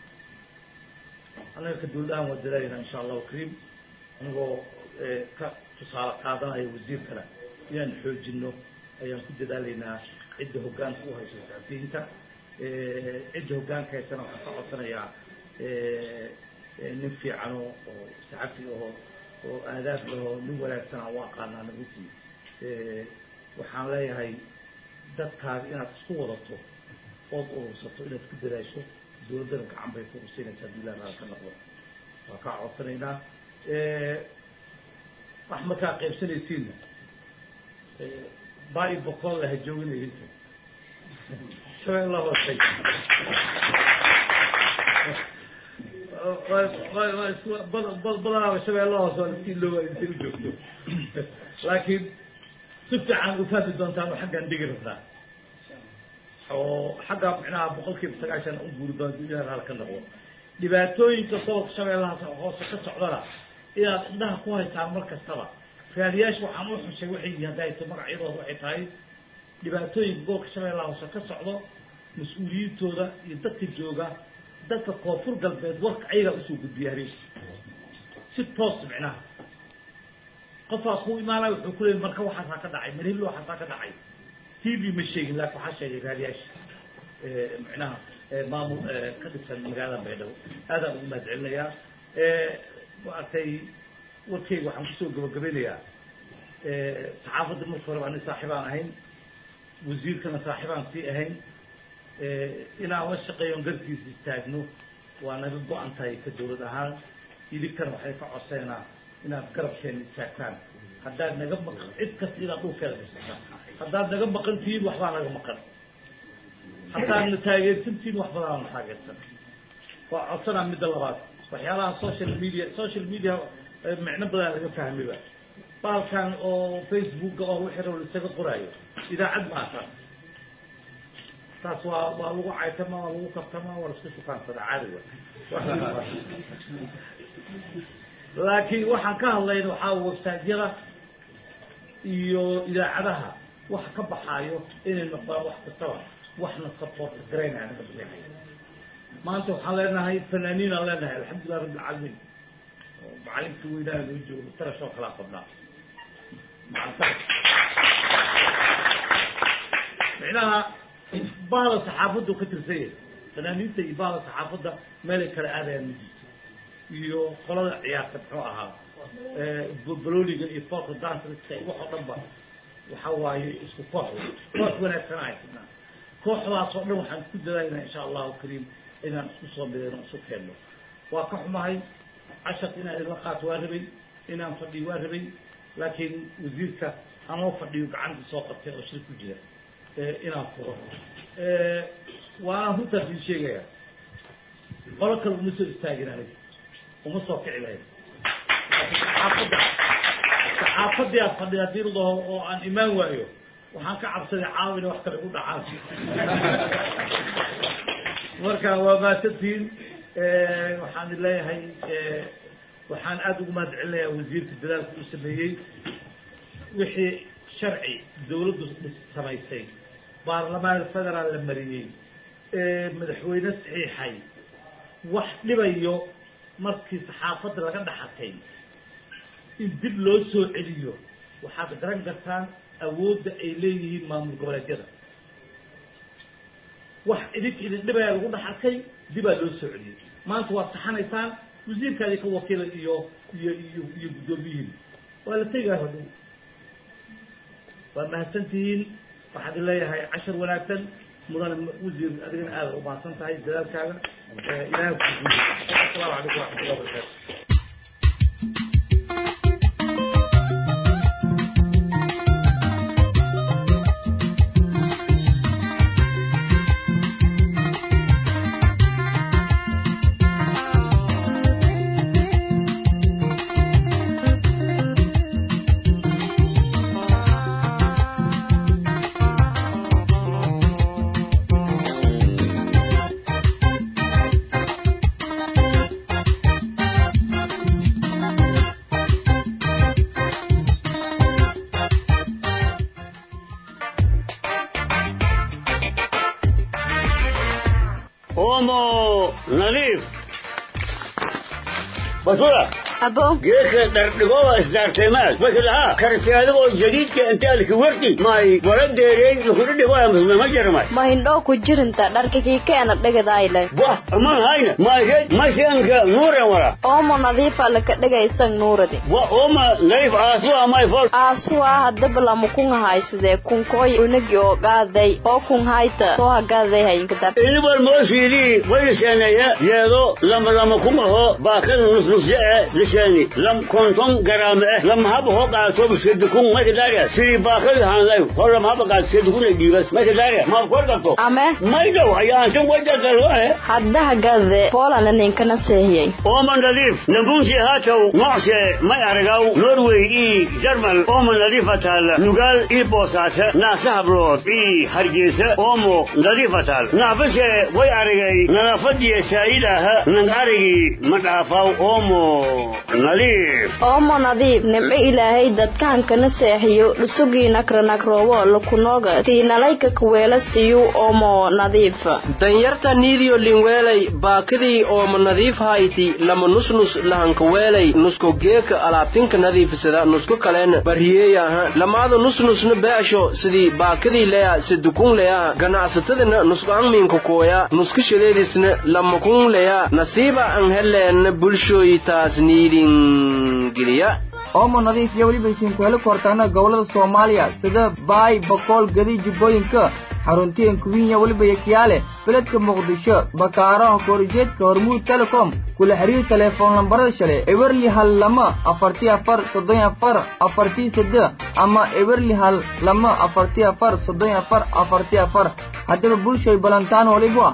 anaga ka dawladahan waa dadaalayna insha allahu kariim anagoo ka tusaale qaadanaya wasiirkana inaan xoojino ayaan ku dadaalaynaa cidda hoggaanka u hayso saxafiyiinta cidda hoggaanka haysana waxaan ka codsanayaa nin fiicano oo saxafi aho oo aadaab laho nin wanaagsan aan u aqaanaa nagutii waxaan leeyahay dadkaaga inaad isku wadato ood urursato inaad ku dadaasho dawladdana gacan bay ku ursinaysaa hadii ilaah raal ka noqdo waa kaa codsanaynaa wax markaa qaybsanaysiinna baa i boqol laha jooginaydinta shabeella hoosay badanaaba shabeella hoose waa laskii loowa inta u joogto laakiin si fiican u fahmi doontaan oo xaggaan dhigi rabnaa oo xagga micnaha boqol kiiba sagaashan u guuri doonta ilaah raal ka noqdo dhibaatooyinka gobolka shabeellahaas hoose ka socdana inaad indhaha ku haysaan mar kastaba raadiyaasha waxaan u xushay waxay yihiin hadday ta magacyadooda waxay tahay dhibaatooyinka gobolka shabeellaha hoose ka socdo mas-uuliyiintooda iyo dadka jooga dadka koonfur galbeed warka ayagaa usoo gudbiya habeenki si toos micnaha qofaa ku imaanaya wuxuu ku leeyay marka waxaasaa ka dhacay marhillo waxaasaa ka dhacay t v ma sheegin laakin waxaa sheegay raadiyaasha micnaha maamul ka dhigsan magaalada baydhabo aadaan ugu mahad celinayaa maaragtay warkeyga waxaan kusoo gabagabeynayaa saxaafadda marka horeba ani saaxiibaan ahayn wasiirkana saaxiibaan sii ahayn inaan la shaqeeyon garkiisa istaagno waa naga go-an tahay ka dawlad ahaan idinkana waxay ka codseynaa inaad garabkeena istaagtaan haddaad naga maqan cid kasta inaad dhulkeeda kastaan haddaad naga maqan tihiin waxbaa naga maqan haddaad na taageersan tihiin wax badanaa na taageersan waa codsanaa midda labaad waxyaalaha social media social media micno badan laga fahmiba baalkan oo facebooka oo wixii rabo isaga qoraayo idaacad maata taas waa waa lagu caytama waa lagu kaftama waa laisku shukaansada caadi wa laakiin waxaan ka hadlayna waxaa websiteyada iyo idaacadaha wax ka baxaayo inay noqdaan wax kastaba waxna support garaynaya naga bixinaya maanta waxaan leenahay fanaaniin aan leenahay alxamdulilah rabbi alcaalamiin macalinka weynaa loo joogo tarashoo kalaa qabnaa micnaha bahda saxaafaddu ka tirsan yahay fanaaniinta iyo bahda saxaafadda meelay kala aadayaan ma jirto iyo qolada ciyaarta muxuu ahaa boloniga iyo folka dantriska wax oo dhan ba waxa waaye isku koox koox wanaagsan haysanaa kooxdaas oo dhan waxaan ku dadaaynaa insha allahu kariim inaan isku soo midayno isu keenno waa ka xumahay casharka inaan idinla qaato waa rabay inaan fadhiyo waa rabay laakiin wasiirka anoo fadhiyo gacanta soo qabtay oo shir ku jira inaan furo waana runtaas ii sheegaya qolo kale uma soo istaagin aniga uma soo kici lahayn saxaafadda saxaafadii aad fadhida hadii ladaho oo aan imaan waayo waxaan ka cabsaday caawa inay wax kale ku dhacaan marka waa maasantiin waxaan leeyahay waxaan aada ugu mahad celinayaa wasiirka dadaalka uu sameeyey wixii sharci dawladdu samaysay baarlamaan federaal la mariyey ee madaxweyne saxiixay wax dhibayo markii saxaafadda laga dhaxatay in dib loo soo celiyo waxaad garan kartaan awoodda ay leeyihiin maamul goboleedyada wax idink idin dhibaya lagu dhaxatay dibaa loo soo celiyey maanta waad saxanaysaan wasiirkaadii ka wakiila iyo iyo iyo iyo guddoomiyihiin waa la tegaa hodhow waa mahadsantihiin waxaad leeyahay cashar wanaagsan mudane wasiir adigana aada u mahadsan tahay dadaalkaaga ilahay ku asalaamu calaykum waraxmatullah wabarakatu omo nadiif basura abo geedka dhardhigoba isdaarteemaad wakilahaa karti adigoo jadiidka intaalki warti may wala deerey lakudhidhigoya musme ma jarmay ma hindhoo ku jirinta dharkakii keena dhegadayle wah aman hayna mayked masianka nuuren wala oomo nadiifa laka dhegaysan nuuradi wa oma nadiif aasuwa may fol aasuwaa hadaba lama kunga haysadee kunkooy unagi oo gaaday oo kun hayta soo hagaaday hayinkadab inibal moosiidii wayliseeneeye yeedo lama lama kumaho baakada nusnusye e lisheeni lam konton garaame eh lama haba ho qaato bisedukun maykadaariya sidii baakada hanlay ho lama haba qaato sedukun ay dhiibas maykadaariya maad kor qabto ame maydow ayaantan wajagalwae hadda hagaade poolana ninkana seehiyey ooman nadiif nambunsi haatow noocse may aragaw norway ii jarmal ooman nadiifa taalla nugaal ii boosaase naase hablood ii hargeysa oomo nadiifa taal naafase way aragay nadaafadiya saayidaha nang arigii ma dhaafaw oomo nadiif oomo nadiif nimco ilaahay dadkaankana seexiyo dhusugii nakranakroowo lakunooga tiinalayka kaweela siyu oomo nadiif danyarta niidiyo linweelay baakidii ooma nadiif hayti lama nusnus lahankaweelay nusko geeka alaabtinka nadiifisada nusku kaleen bariyeeyaha lamaada nusnusna beesho sidii baakidii leya sidukun leya ganacsatadana nusqaangmiinka kooya nuskashadeedisna lamakun leya nasiiba an heleen bulshooy taas niidin geliya oomo nadiif iyo weliba isiinku heli kortaana gobollada soomaaliya sida baay boqool gadi jubbooyinka xaruntiyan kuwinya weliba yakiyaale beledka muqdisho bakaaraha koorijeedka hormuud telecom kula xiriir telefoon lambarada shale eberli hal lama afartii afar soddon afar afartii sade ama eberli hal lama afartii afar soddon afar afartii afar haddaba bulshay balantaan waliba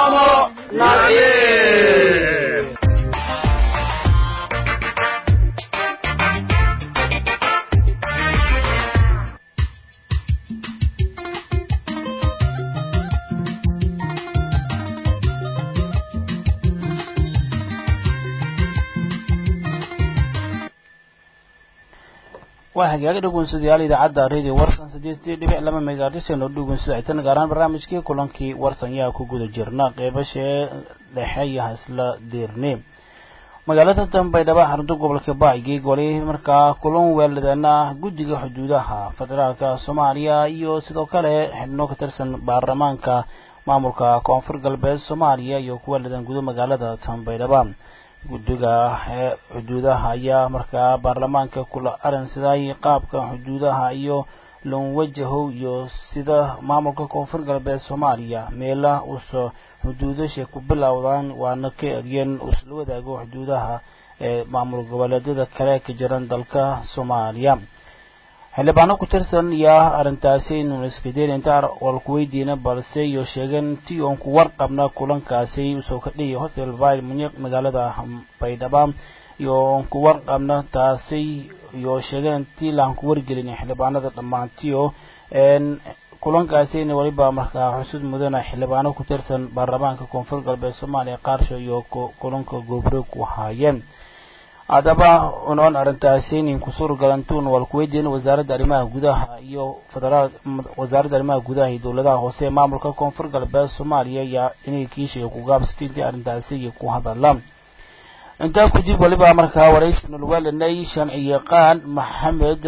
waa hagaagi dhegeystayaal idaacadda radio warsan sideestii dhibic laba megahertz oo dhegeystayaal gaar ahaan barnaamijkii kulankii warsan yaa ku guda jirna qeybashee dhexe iyo hasla diirni magaalada dambaydhaba xarunta gobolka baaygi goli markaa kulan weeladaana guddiga xuduudaha federaalka soomaaliya iyo sidoo kale xibno ka tirsan baarlamaanka maamulka koonfur galbeed soomaaliya iyo kuweeladan gudo magaalada dambaydhaba guddiga xuduudaha ayaa markaa baarlamaanka kula arinsaday qaabka xuduudaha iyo lonwajahow iyo sida maamulka koonfur galbeed soomaaliya meela uso xuduudasha ku bilowdaan waana ka eryeen usla wadaago xuduudaha ee maamul goboleedyada kale ka jiran dalka soomaaliya xildhibaano ku tirsan yaa arrintaasi inuu iskadeen inta walku weydiina balse iyo sheegeen intii oon ku warqabna kulankaasi usoo ka dhiyay hotel vile munyiq magaalada baydhaba iyo oon ku warqabna taasi iyo sheegeen intii laan ku wargelin xildhibaanada dhammaantiyo kulankaasina weliba markaa xusud mudana xildhibaano ku tirsan baarlamaanka koonfur galbeed soomaaliya qaarsho iyo kulanka goobroog ku haayeen haddaba unoon arrintaasi nin kusuur galantuun walkuweydiin wasaaradda arrimaha gudaha iyo federaal wasaaradda arrimaha gudaha iyo dowladaha hoose ee maamulka koonfur galbeed soomaaliya ayaa inay kiishiga ku gaabsatay intii arrintaasi iyo ku hadala intaa kadib waliba markaa waraysi nulweelanay shanci yaqaan maxamed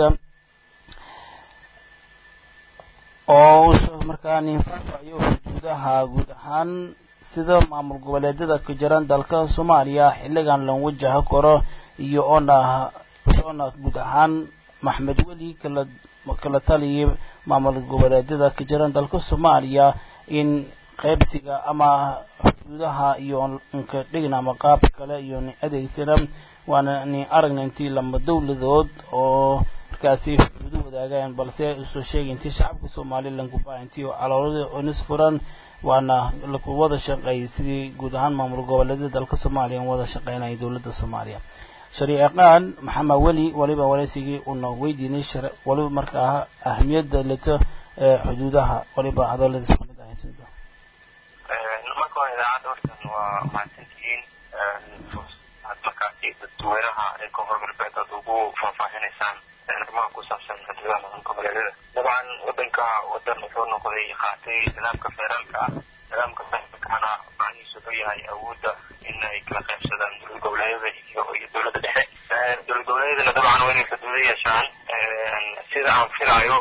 oo markaa ninfaafayo xuduudaha guud ahaan sida maamul goboleedyada ka jiran dalka soomaaliya xilligan lan wajaha karo iyo oona soona guud ahaan maxmed weli kala kala taliyay maamul goboleedyada ka jiran dalka soomaaliya in qaybsiga ama xuduudaha iyo nka dhigna ama qaab kale iyo ni adeegsana waana ni aragna intii lama dowladood oo markaasi xuduudo wadaagaan balse usoo sheegay intii shacabka somalilan kubaa intii caloolada onis furan waana laku wada shaqeeyay sidii guud ahaan maamul goboleedyada dalka soomaaliya wada shaqeynaya dowladda soomaaliya shariicaqaan maxamed weli waliba waraysigii una weydiinay waliba markaa ahmiyadda leto ee xuduudaha waliba hadaladiis kamid ahay sida marka hore idaacadda hortan waa mahadsantihiin aad markaasi dadweynaha ee koonfur galbeed aad ugu faahfaahinaysaan arrimaha ku saabsan xuduudaha maamul goboleedyada dabcan wadanka wadan wuxuu noqday qaatay nidaamka federaalka ah nidaamka federaalkana macnihiisu wuxuu yahay awoodda in ay kala qaybsadaan dowlad goboleedyada iyo iyo dowladda dhexe dowlad goboleedyadana dabcan waa inay xuduudo yeeshaan sida aan filaayo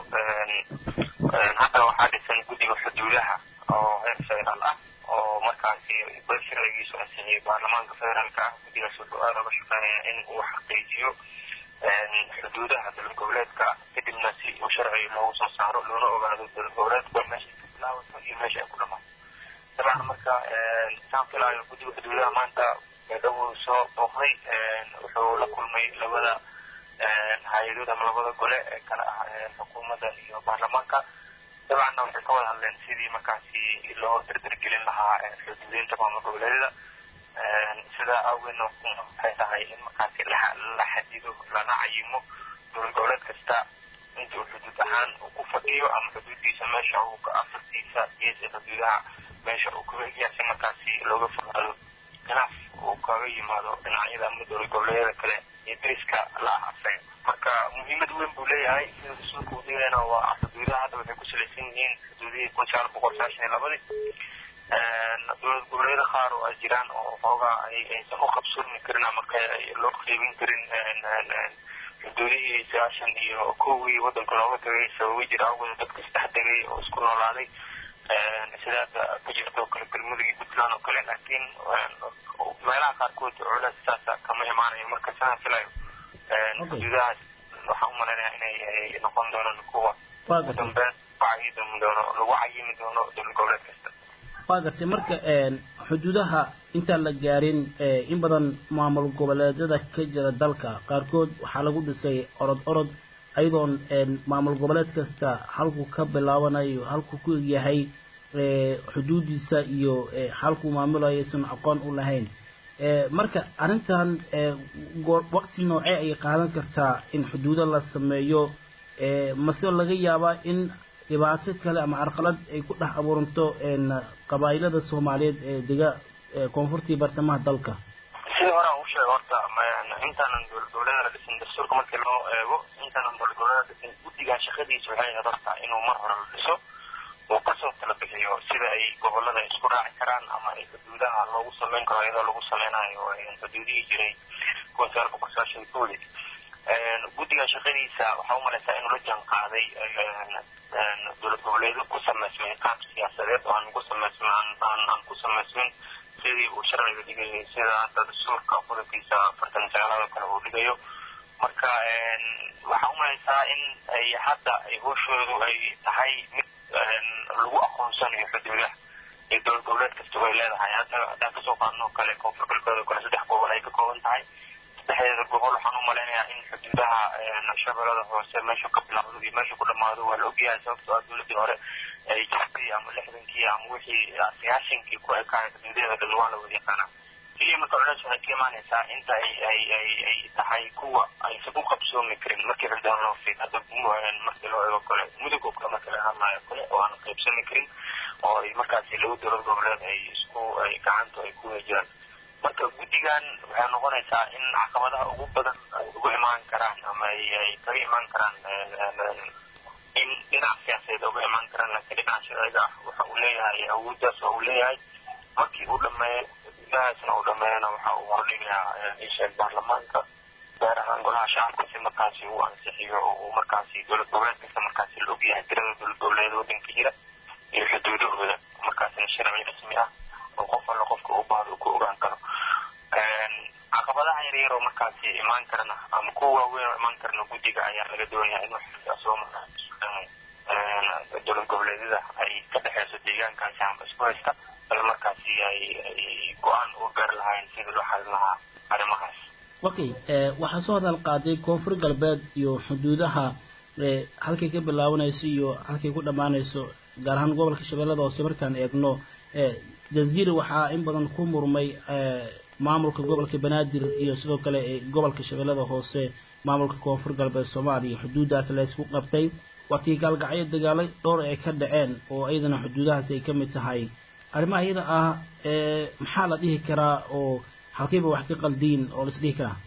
hadda waxaa dhisan guddiga xuduudaha oo heer federaal ah oo markaasi bal sharcigiisu ansixiyay baarlamaanka federaalka ah guddigaas wuxuu aada uga shaqeynaya in uu xaqiijiyo xuduudaha dowlad goboleedka kadibna si uu sharci loogu soo saaro loona ogaado dowlad goboleedka meesha ay ka bilaabato iyo meesha ay ku dhamaato dabcan marka saan filaayo guddiga xuduudaha maanta beedhawu soo booqday wuxuu la kulmay labada hay-adood ama labada gole ee kala ah xukuumadda iyo baarlamaanka dabcanna waxay ka wada hadleen sidii markaasi loo dardargelin lahaa xuduudeynta maamul goboleedyada sidaa awgeedna waxay tahay in markaasi la xadido lana cayimo dowlad goboleed kasta inta uu xuduud ahaan uu ku fadhiyo ama xuduudiisa meesha uu ka afartiisa geesa xuduudaha meesha uu kaga egyahay si markaasi looga fogaado khilaaf uu kaga yimaado dhinacyada ama dowlad goboleedyada kale iyo deriska la ah asaga marka muhiimad weyn buu leeyahay sida rasuulka uu dhigayna waa xuduudaha hadda waxay ku salaysan yihiin xuduudihii kun sagaal boqol sagaashan iyo labadii dowlad goboleedyada qaar oo ay jiraan oo xoogaa aysan u qabsurmi karin ama loo qaybin karin xuduudihii sagaashan iyo kowgii wadanka looga tagay sababo jira awgeed dadka isdhex degay oo isku noolaaday sidaada ka jirto kale galmudug iyo puntland oo kale laakiin meelaha qaarkood culays saasa kama imaanayo marka sidaan filayo xuduudahaas waxaan u malaynayaa inay noqon doonaan kuwa ugu dambeyn wacyi doono lagu cayimi doono dowlad goboleed kasta waa gartay marka xuduudaha intaan la gaarin in badan maamul goboleedyada ka jira dalka qaarkood waxaa lagu dhisay orod orod ayadoon maamul goboleed kasta halkuu ka bilaabanayo halkuu ku egyahay xuduudiisa iyo halkuu maamulayo aysan aqoon u lahayn marka arrintan waqti noocee ayay qaadan kartaa in xuduudo la sameeyo mase laga yaabaa in dhibaato kale ama carqalad ay ku dhex abuuranto qabaa'ilada soomaaliyeed ee dega koonfurtii bartamaha dalka sidii hore aan u sheegay horta intaanan dowlad goboleeda la dhisin dastuurka markii loo eego intaanan dowlad goboleeda dhisin guddigan shaqadiisa waxay ahayd horta inuu mar hore la dhiso uu kasoo kala bixiyo sida ay gobolada isku raaci karaan ama ay xuduudaha loogu sameyn karo iyadoo lagu sameynayo xuduudihii jiray kuwa sagaal boqol sagaashan koodi guddigan shaqadiisa waxaa u malaysaa inuu la jaan qaaday dowlad goboleedo ku samaysmay qaab siyaasadeed oo aan ku samaysmin aan aan ku samaysmin sidii uu sharciga dhigayay sida hadda dastuurka qodobkiisa afartan sagaalaad oo kale uu dhigayo marka waxaa u malaysaa in ay hadda ay hooshoodu ay tahay mid lagu aqoonsanayo xuduudaha ee dowlad goboleed kasta way leedahay hadda haddaan kasoo qaadno kale koonfur galbeed oo kale saddex gobol ay ka kooban tahay saddexdeeda gobol waxaan u malaynayaa in xuduudaha shabeellada hoose meesha ka bilaawdo iyo meesha ku dhamaado waa la ogyahay sababtoo ah dowladdii hore ay jirtay ama lixdankii ama wixii sagaashankii ku ekaay xuduudaheeda dhan waa la wada yaqaanaa keliya marka culays waxay ka imaanaysaa inta ay ay ay ay tahay kuwa aysan u qabsoomi karin markii xuduudaha loo fiid hadda markii loo eego kale mudug oo kale markii laga hadlaayo kale oo aan qaybsami karin oo ay markaasi laba dowlad goboleed ay isku ay gacanta ay ku jiraan marka guddigan waxay noqonaysaa in caqabadaha ugu badan ay ugu imaan karaan ama ay ay kaga imaan karaan in dhinac siyaasadeed uga imaan karaan laakiin dhinaca sharciga ah waxa uu leeyahay awooddaas oo uu leeyahay markii uu dhameeyo gudahaasna uu dhameeyana waxa uu hordhigayaa isheeg baarlamaanka gaar ahaan golaha shacabka si markaasi uu ansixiyo oo uu markaasi dowlad goboleed kasta markaasi la ogyahay tirada dowlad goboleed waddanka jira iyo xuduudahooda markaasina sharci rasmi ah oo qof alla qofka u baahdo uu ku ogaan karo caqabadaha yaryar oo markaasi imaan karana ama kuwa waaweyn oo imaan karana guddiga ayaa laga doonayaa in waxasoo markaasi dowlad goboleedyada ay ka dhexeyso deegaankaasi ama isku haysta bal markaasi ay ay go-aan u gaari lahayn sidii loo xalin lahaa arrimahaas okay waxaa soo hadal qaaday koonfur galbeed iyo xuduudaha halkay ka bilaabanayso iyo halkay ku dhammaanayso gaar ahaan gobolka shabeellada hoose markaan eegno jaziira waxaa in badan ku murmay maamulka gobolka banaadir iyo sidoo kale gobolka shabeellada hoose maamulka koonfur galbeed soomaaliya xuduuddaas la isku qabtay waatii gaalgacyo dagaalo dhowr ay ka dhaceen oo iyadana xuduudahaasi ay ka mid tahay arrimaha iyada ah maxaa la dhihi karaa oo halkayba wax ka qaldiin oo la is dhihi karaa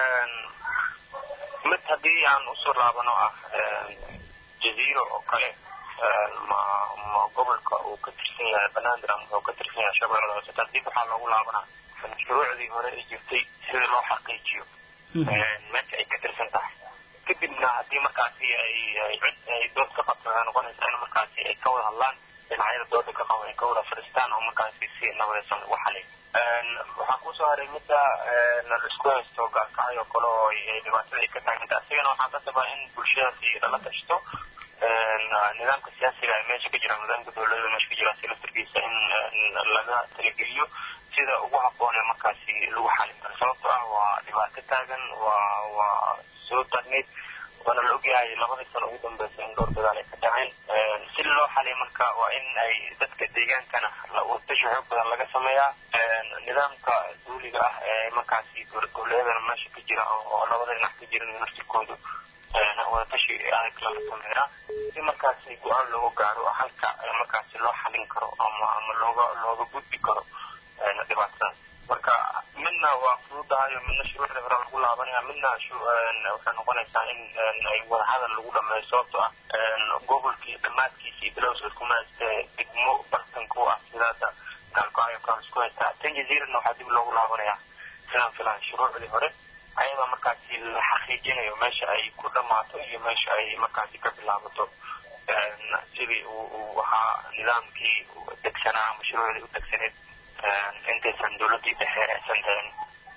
mid haddii aan usoo laabano ah jaziiro oo kale ma ma gobolka uu ka tirsan yahay banaadir ama wuxuu ka tirsan yahay shabeellada hoose taas dib waxaa loogu laabanaa shuruucdii hore ay jirtay sida loo xaqiijiyo meesha ay ka tirsan tahay kadibna haddii markaasi ay ay dood ka qabto waxay noqonaysaa in markaasi ay ka wada hadlaan dhinacyada dooda ka qaba ay ka wada fadhiistaan oo markaasi si nabadaysan ugu xalay waxaa kusoo haray midda isku haysto gaarkacay oo kale oo ay dhibaatada ay ka tahay midda asigana waxaa ka sabaa in bulshadaasi lala tashto nidaamka siyaasiga ee meesha ka jira nidaamka dowladda meesha ka jira si laftarkiisa in laga talageliyo sida ugu habboon ee markaasi lagu xalin karo sababtoo ah waa dhibaato taagan waa waa soo taagneyd waana la ogyahay labadii sano ugu dambeysay in dhowr dagaal ay ka dhaceen si loo xaliyo marka waa in ay dadka deegaankana wadatasha xoog badan laga sameeyaa nidaamka duuliga ah ee markaasi dowlad goboleedana meesha ka jira oo labada dhinac ka jiran naftirkoodu wadatashi adag laga sameeyaa si markaasi go-aan looga gaaro halka markaasi loo xalin karo ama ama looga looga gudbi karo dhibaatadaas marka midna waa fududahayo midna shuruucda hore lagu laabanaya midna waxay noqonaysaa in ay wadahadal lagu dhameeyo sababtoo ah gobolkii dhammaadkiisa iyo bilowsa isku mahaystee degmo bartanku ah sidaada gaalgo-ayo kaan isku haystaa tan jaziirana waxaa dib loogu laabanayaa sidaan filahay shuruucdii hore ayadoo markaasi la xaqiijinayo meesha ay ku dhammaato iyo meesha ay markaasi ka bilaabato sidii uu ahaa nidaamkii degsanaa ama shuruucdii u degsaneed intaysan dowladdii dhexe aysan helin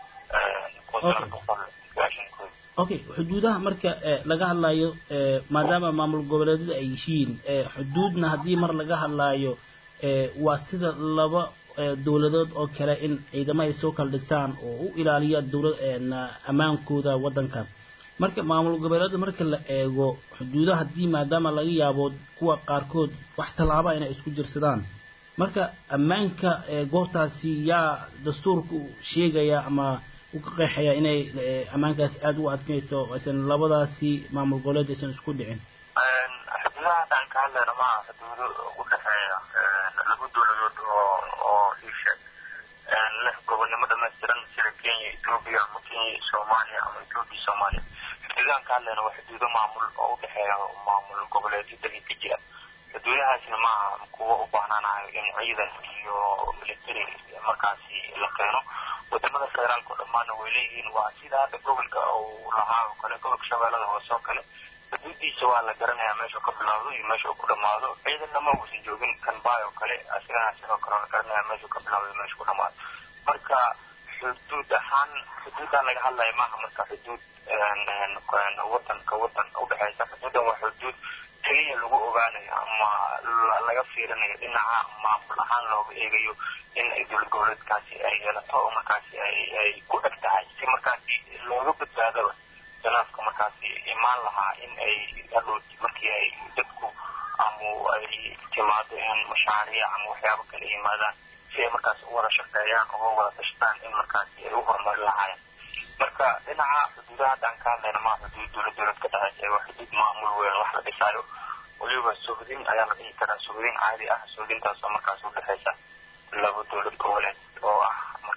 okay xuduudaha marka laga hadlayo maadaama maamul goboleedyada ay yihiin xuduudna haddii mar laga hadlaayo waa sida laba dowladood oo kale in ciidamo ay soo kala dhigtaan oo u ilaaliya dowlad ammaankooda waddanka marka maamul goboleedyada marka la eego xuduudaha haddii maadaama laga yaabo kuwa qaarkood wax tallaaba inay isku jirsadaan marka ammaanka goobtaasi yaa dastuurka sheegaya ama u ka qeexaya inay ammaankaas aada u adkayso aysan labadaasi maamul goboleed aysan isku dhicin xuduudaha haddaan ka hadlayna maaha xuduudo u dhexeeya laba dowladood oo oo iisheeg leh gobonnimo dhamaystiran sida kenya etoobiya ama kenya soomaaliya ama etoobiya soomaaliya xuduudahan ka hadlayna waa xuduudo maamul oo u dhexeeya maamul goboleedyo dalka ka jira xuduudahaasna maaha kuwa u baahnaanayo in ciidan iyo military markaasi la keeno wadamada federaalka oo dhammaana way leeyihiin waa sida hadda gobolka uu lahaa oo kale gobolka shabeellada hoose oo kale xuduudiisa waa la garanayaa meesha ka bilaawdo iyo meesha uu ku dhamaado ciidanna ma uusan joogin kanbaay oo kale asigana sidoo kale la garanaya meesha ka bilaawdo iyo meesha ku dhamaado marka xuduud ahaan xuduudan laga hadlaya maaha marka xuduud wadanka wadan udhexeysa xuduudan waa xuduud keliya lagu ogaanayo ama laga fiirinayo dhinaca maamul ahaan looga eegayo in ay dowlad goboleedkaasi ay yeelato oo markaasi ay ay ku eg tahay si markaasi looga badbaadaba khilaafka markaasi imaan lahaa in ay hadhowti markii ay dadku ama ay timaado in mashaariic ama waxyaabo kale yimaadaan si ay markaasi u wada shaqeeyaan uga wada tashtaan in markaasi ay u horumarin lahaayeen marka dhinaca xuduudaha haddaan ka hadlayna maa xuduud dowlad dowlad ka dhexeysa waa xuduud maamul weyn wax la dhisaayo weliba suhdin ayaa la dhihi karaa suhdin caadi ah suhdintaas oo markaasi udhexeysa laba dowlad goboleed oo ah markaasi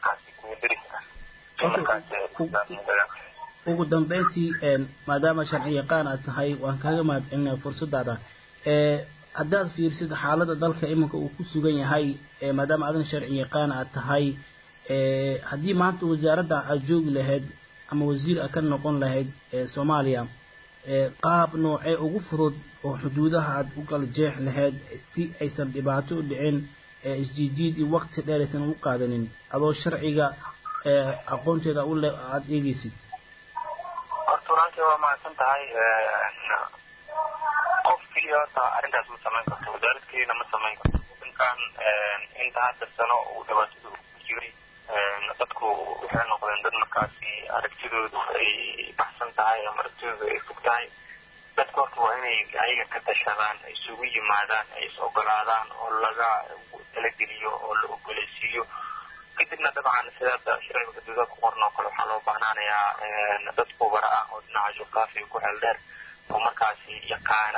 kuwa deris ah in markaas deegaanka ugu dambeyntii maadaama sharci yaqaan aad tahay waan kaaga mahadcelinaya fursadaada haddaad fiirsid xaaladda dalka iminka uu ku sugan yahay maadaama adan sharci yaqaan aad tahay haddii maanta wasaaradda aad joogi lahayd ama wasiir aad ka noqon lahayd soomaaliya qaab noocee ugu fudud oo xuduudaha aad u kala jeex lahayd si aysan dhibaato u dhicin isjiijiid iyo waqti dheer aysan u qaadanin adoo sharciga aqoonteeda u le aada eegeysid horta walaantii waa mahadsan tahay qof keliya horta arrintaas ma samayn karto wasaarad keliyana ma samayn karto wadankan inta hadda sano uu dhibaatada ku jiray dadku waxay noqdeen dad markaasi aragtidoodu ay baxsan tahay ama aragtidoodu ay fog tahay dadku horta waa inay ayaga ka tashadaan isugu yimaadaan ay is ogolaadaan oo laga talageliyo oo la ogoleysiiyo kadibna dabcan sidaada sharciga xuduudaha ku qoran oo kale waxaa loo baahnaanayaa dad khubara ah oo dhinaca juqraafiga ku xeel dheer oo markaasi yaqaana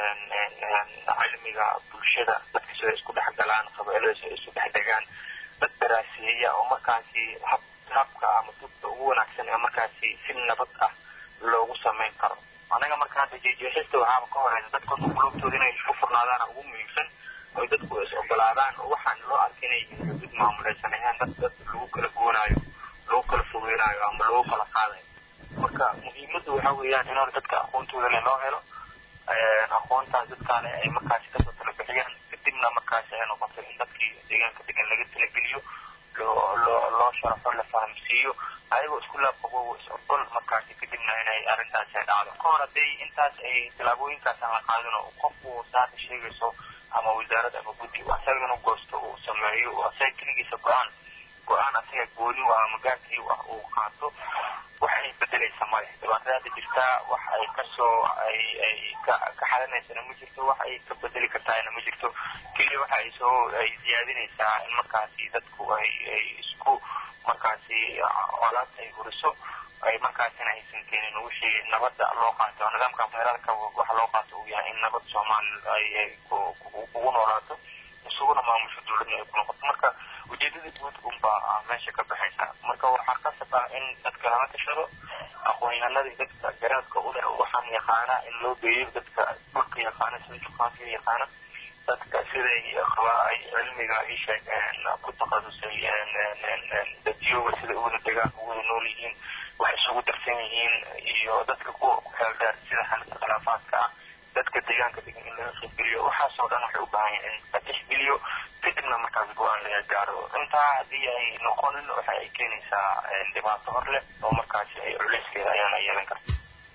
cilmiga bulshada dadka sida isku dhex galaan qabailada sida isu dhex degaan dad daraaseeya oo markaasi hab habka ama dubka ugu wanaagsan ee markaasi si nabad ah loogu samayn karo anaga marka hadda jeejeexista waxaaba ka horeysa dadka qulubtooda inay isku furnaadaan ugu muhiimsan oy dadku is ogolaadaan oo waxaan loo arkay inay yihiin xuduud maamuleysan ahaan dad dad lagu kala goonaayo lagu kala fogeynayo ama lagu kala qaadayo marka muhiimaddu waxa weeyaan in hore dadka aqoontooda le loo helo aqoontaas dadkaale ay markaasi kasoo tala bixiyaan kadibna markaasi ay noqoto in dadkii deegaanka degan laga talageliyo loo loo loo sharafo la fahamsiiyo ayagoo isku laabqabo is ogol markaasi kadibna inay arrintaasi ay dhacdo ka hor hadday intaas ay tallaabooyinkaas aan la qaadin oo qofku saaka sheegayso ama wasaarad ama guddi asaga inuu goosto uu sameeyo asaga keligiisa go-aan go-aan asaga gooni u ah ama gaarkii wax uu qaato waxay bedelaysa male dhibaatada hadda jirtaa wax ay kasoo ay ay ka ka xalinaysana ma jirto wax ay ka bedeli kartaana ma jirto keliya waxa ay soo ay siyaadinaysaa in markaasi dadku ay ay isku markaasi colaadta ay huriso ay markaasina aysan keenin wixii nabadda loo qaato nidaamka federaalka waxa loo qaato uu yahay in nabad soomaali ay ay ugu noolaato isuguna maamusho dowladna ay ku noqoto marka ujeedada guud unbaa meesha ka baxaysa marka waxaa qasab ah in dadka lala tashado aqoon-yahanadii dadka garaadka u leh waxaan yaqaana in loo geeyo dadka dhulka yaqaana sida juqraafiga yaqaana dadka siday ay cilmiga ii sheegeen ku takhasusay dadyoga sida u wada degaan u wada nool yihiin waxay isugu darsan yihiin iyo dadka kuwa ku xeel dheer sida xalinta khilaafaadka ah dadka deegaanka degan in laga qaybgeliyo waxaasoo dhan waxay u baahan yihin in la tixgeliyo kadibna markaas go-aan laga gaaro intaa haddii ay noqonin waxa ay keenaysaa dhibaato hor leh oo markaasi ay culeyskeeda ayaana yeelan karta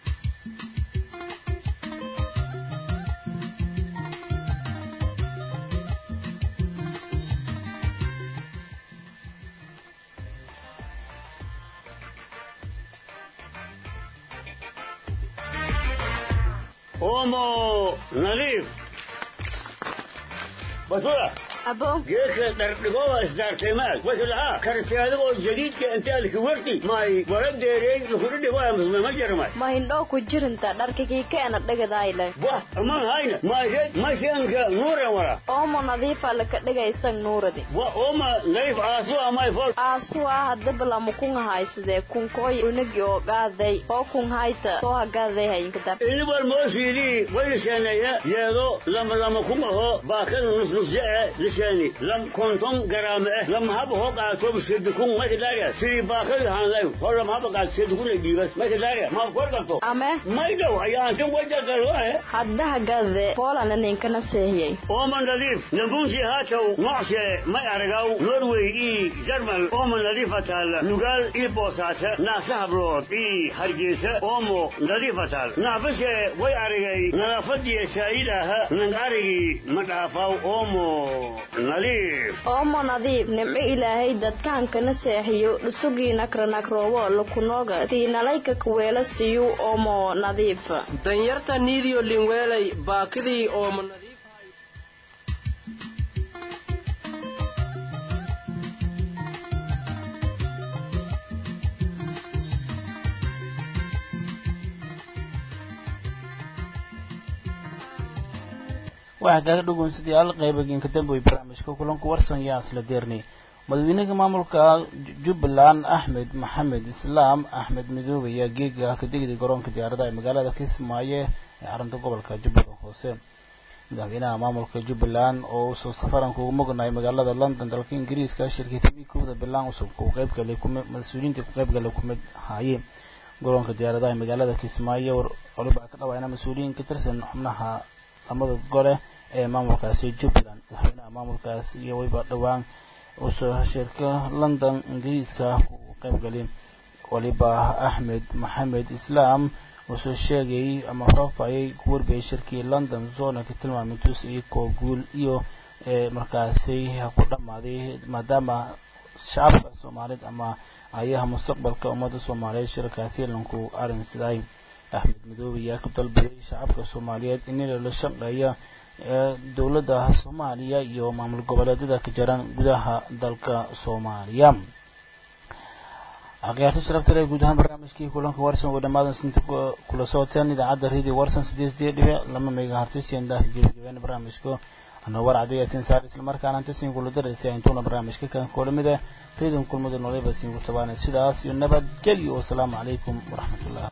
omo nadiif basura abo geedka dhardhigoba isdaartaymaad wasalaha karti adigoo jadiidka intaalki warti may wara deerey lukudhidhigoya musmama jarmay ma hindhoo ku jirinta dharkigii keena dhigadayle wah aman hayna maysed masianka nuuren wara oomo nadiifa laka dhigaysan nuuradi wa oma nadiif aasu amay fol aasuwa hadaba lama kun haysadee kunkooy unagi oo gaaday oo kun hayta soo hagaaday hayinkadar inibal moosiidii wayliseenaya yeedo lama lama kun aho baakada nusnusye e lisheeni lam konton garaame eh lama haba hoo qaato sedukun makadaria sidii baakada hanlay hor lama haba qaato sedukun ay dhiibas makadaria maaf kor qabto ame may dhow ayaantan wajagaloe hadda hagaade poolana ninkana seehiyey ooman nadiif nabunsi haatow nocshe may aragaw norway ii jarmal ooman nadiifatal nugaal ii boosaase naasa hablood ii hargeysa oomo nadiifatal naafashe way aragay nadaafadiya saayid aha nang arigii ma dhaafaw oomo nadiif oomo nadiif nimco ilaahay dadkaankana seexiyo dhusugiina kranakrowo lakunooga tiinalayka kaweela siyu oomo nadiif danyarta niidiyo linweelay baakidii oomo nadiif waxaa kaaga dhugunsadyaal qaybagiinka damboy barnaamijka kulanku warsan yaa isla deernay madaxweynaha maamulka jubbaland axmed maxamed islaam axmed midoobe ayaa geega ka degday garoonka diyaaradaha ee magaalada kismaayo ee xarunta gobolka jubbada hoose madaxweynaha maamulka jubbaland oo usoo safaranka ugu mognahay magaalada london dalka ingiriiska shirkii tv kowda bilaan cusub uu qayb galay mas-uuliyiintii ku qayb galay kumid haayeen garoonka diyaaradaha ee magaalada kismaayo waliba ka dhawaana mas-uuliyiin ka tirsan xubnaha lamada gole ee maamulkaasi jubbaland madaxweynaha maamulkaas iyo waliba dhowaan usoo shirka london ingiriiska uu qayb galay waliba axmed maxamed islaam wuxuu sheegay ama faafayay ku warbiyay shirkii london zona ka tilmaamay tus iyo koo guul iyo markaasi ku dhammaaday maadaama shacabka soomaaliyeed ama ayaha mustaqbalka ummadda soomaaliyeed shirkaasi lanku arrinsaday axmed midoobe ayaa ku dalbaday shacabka soomaaliyeed in la shaqeeya dowladda soomaaliya iyo maamul goboleedyada ka jiran gudaha dalka soomaaliya akhyaarta sharafta leh guud ahaan barnaamijkii kulanka warsan oo dhamaadan sinta kula socoteen idaacadda radio warsan sideed sideed dhibic lama mega hartisiyan daah gebagabeena barnaamijka anoo war cadday yaasin saar islamarkaana inta siin kula daraysa intuuna barnaamijka kan kulamida reedon kulmada nooleba siin ku tabaanay sidaas iyo nabadgelyo wasalaamu calaykum waraxmatullah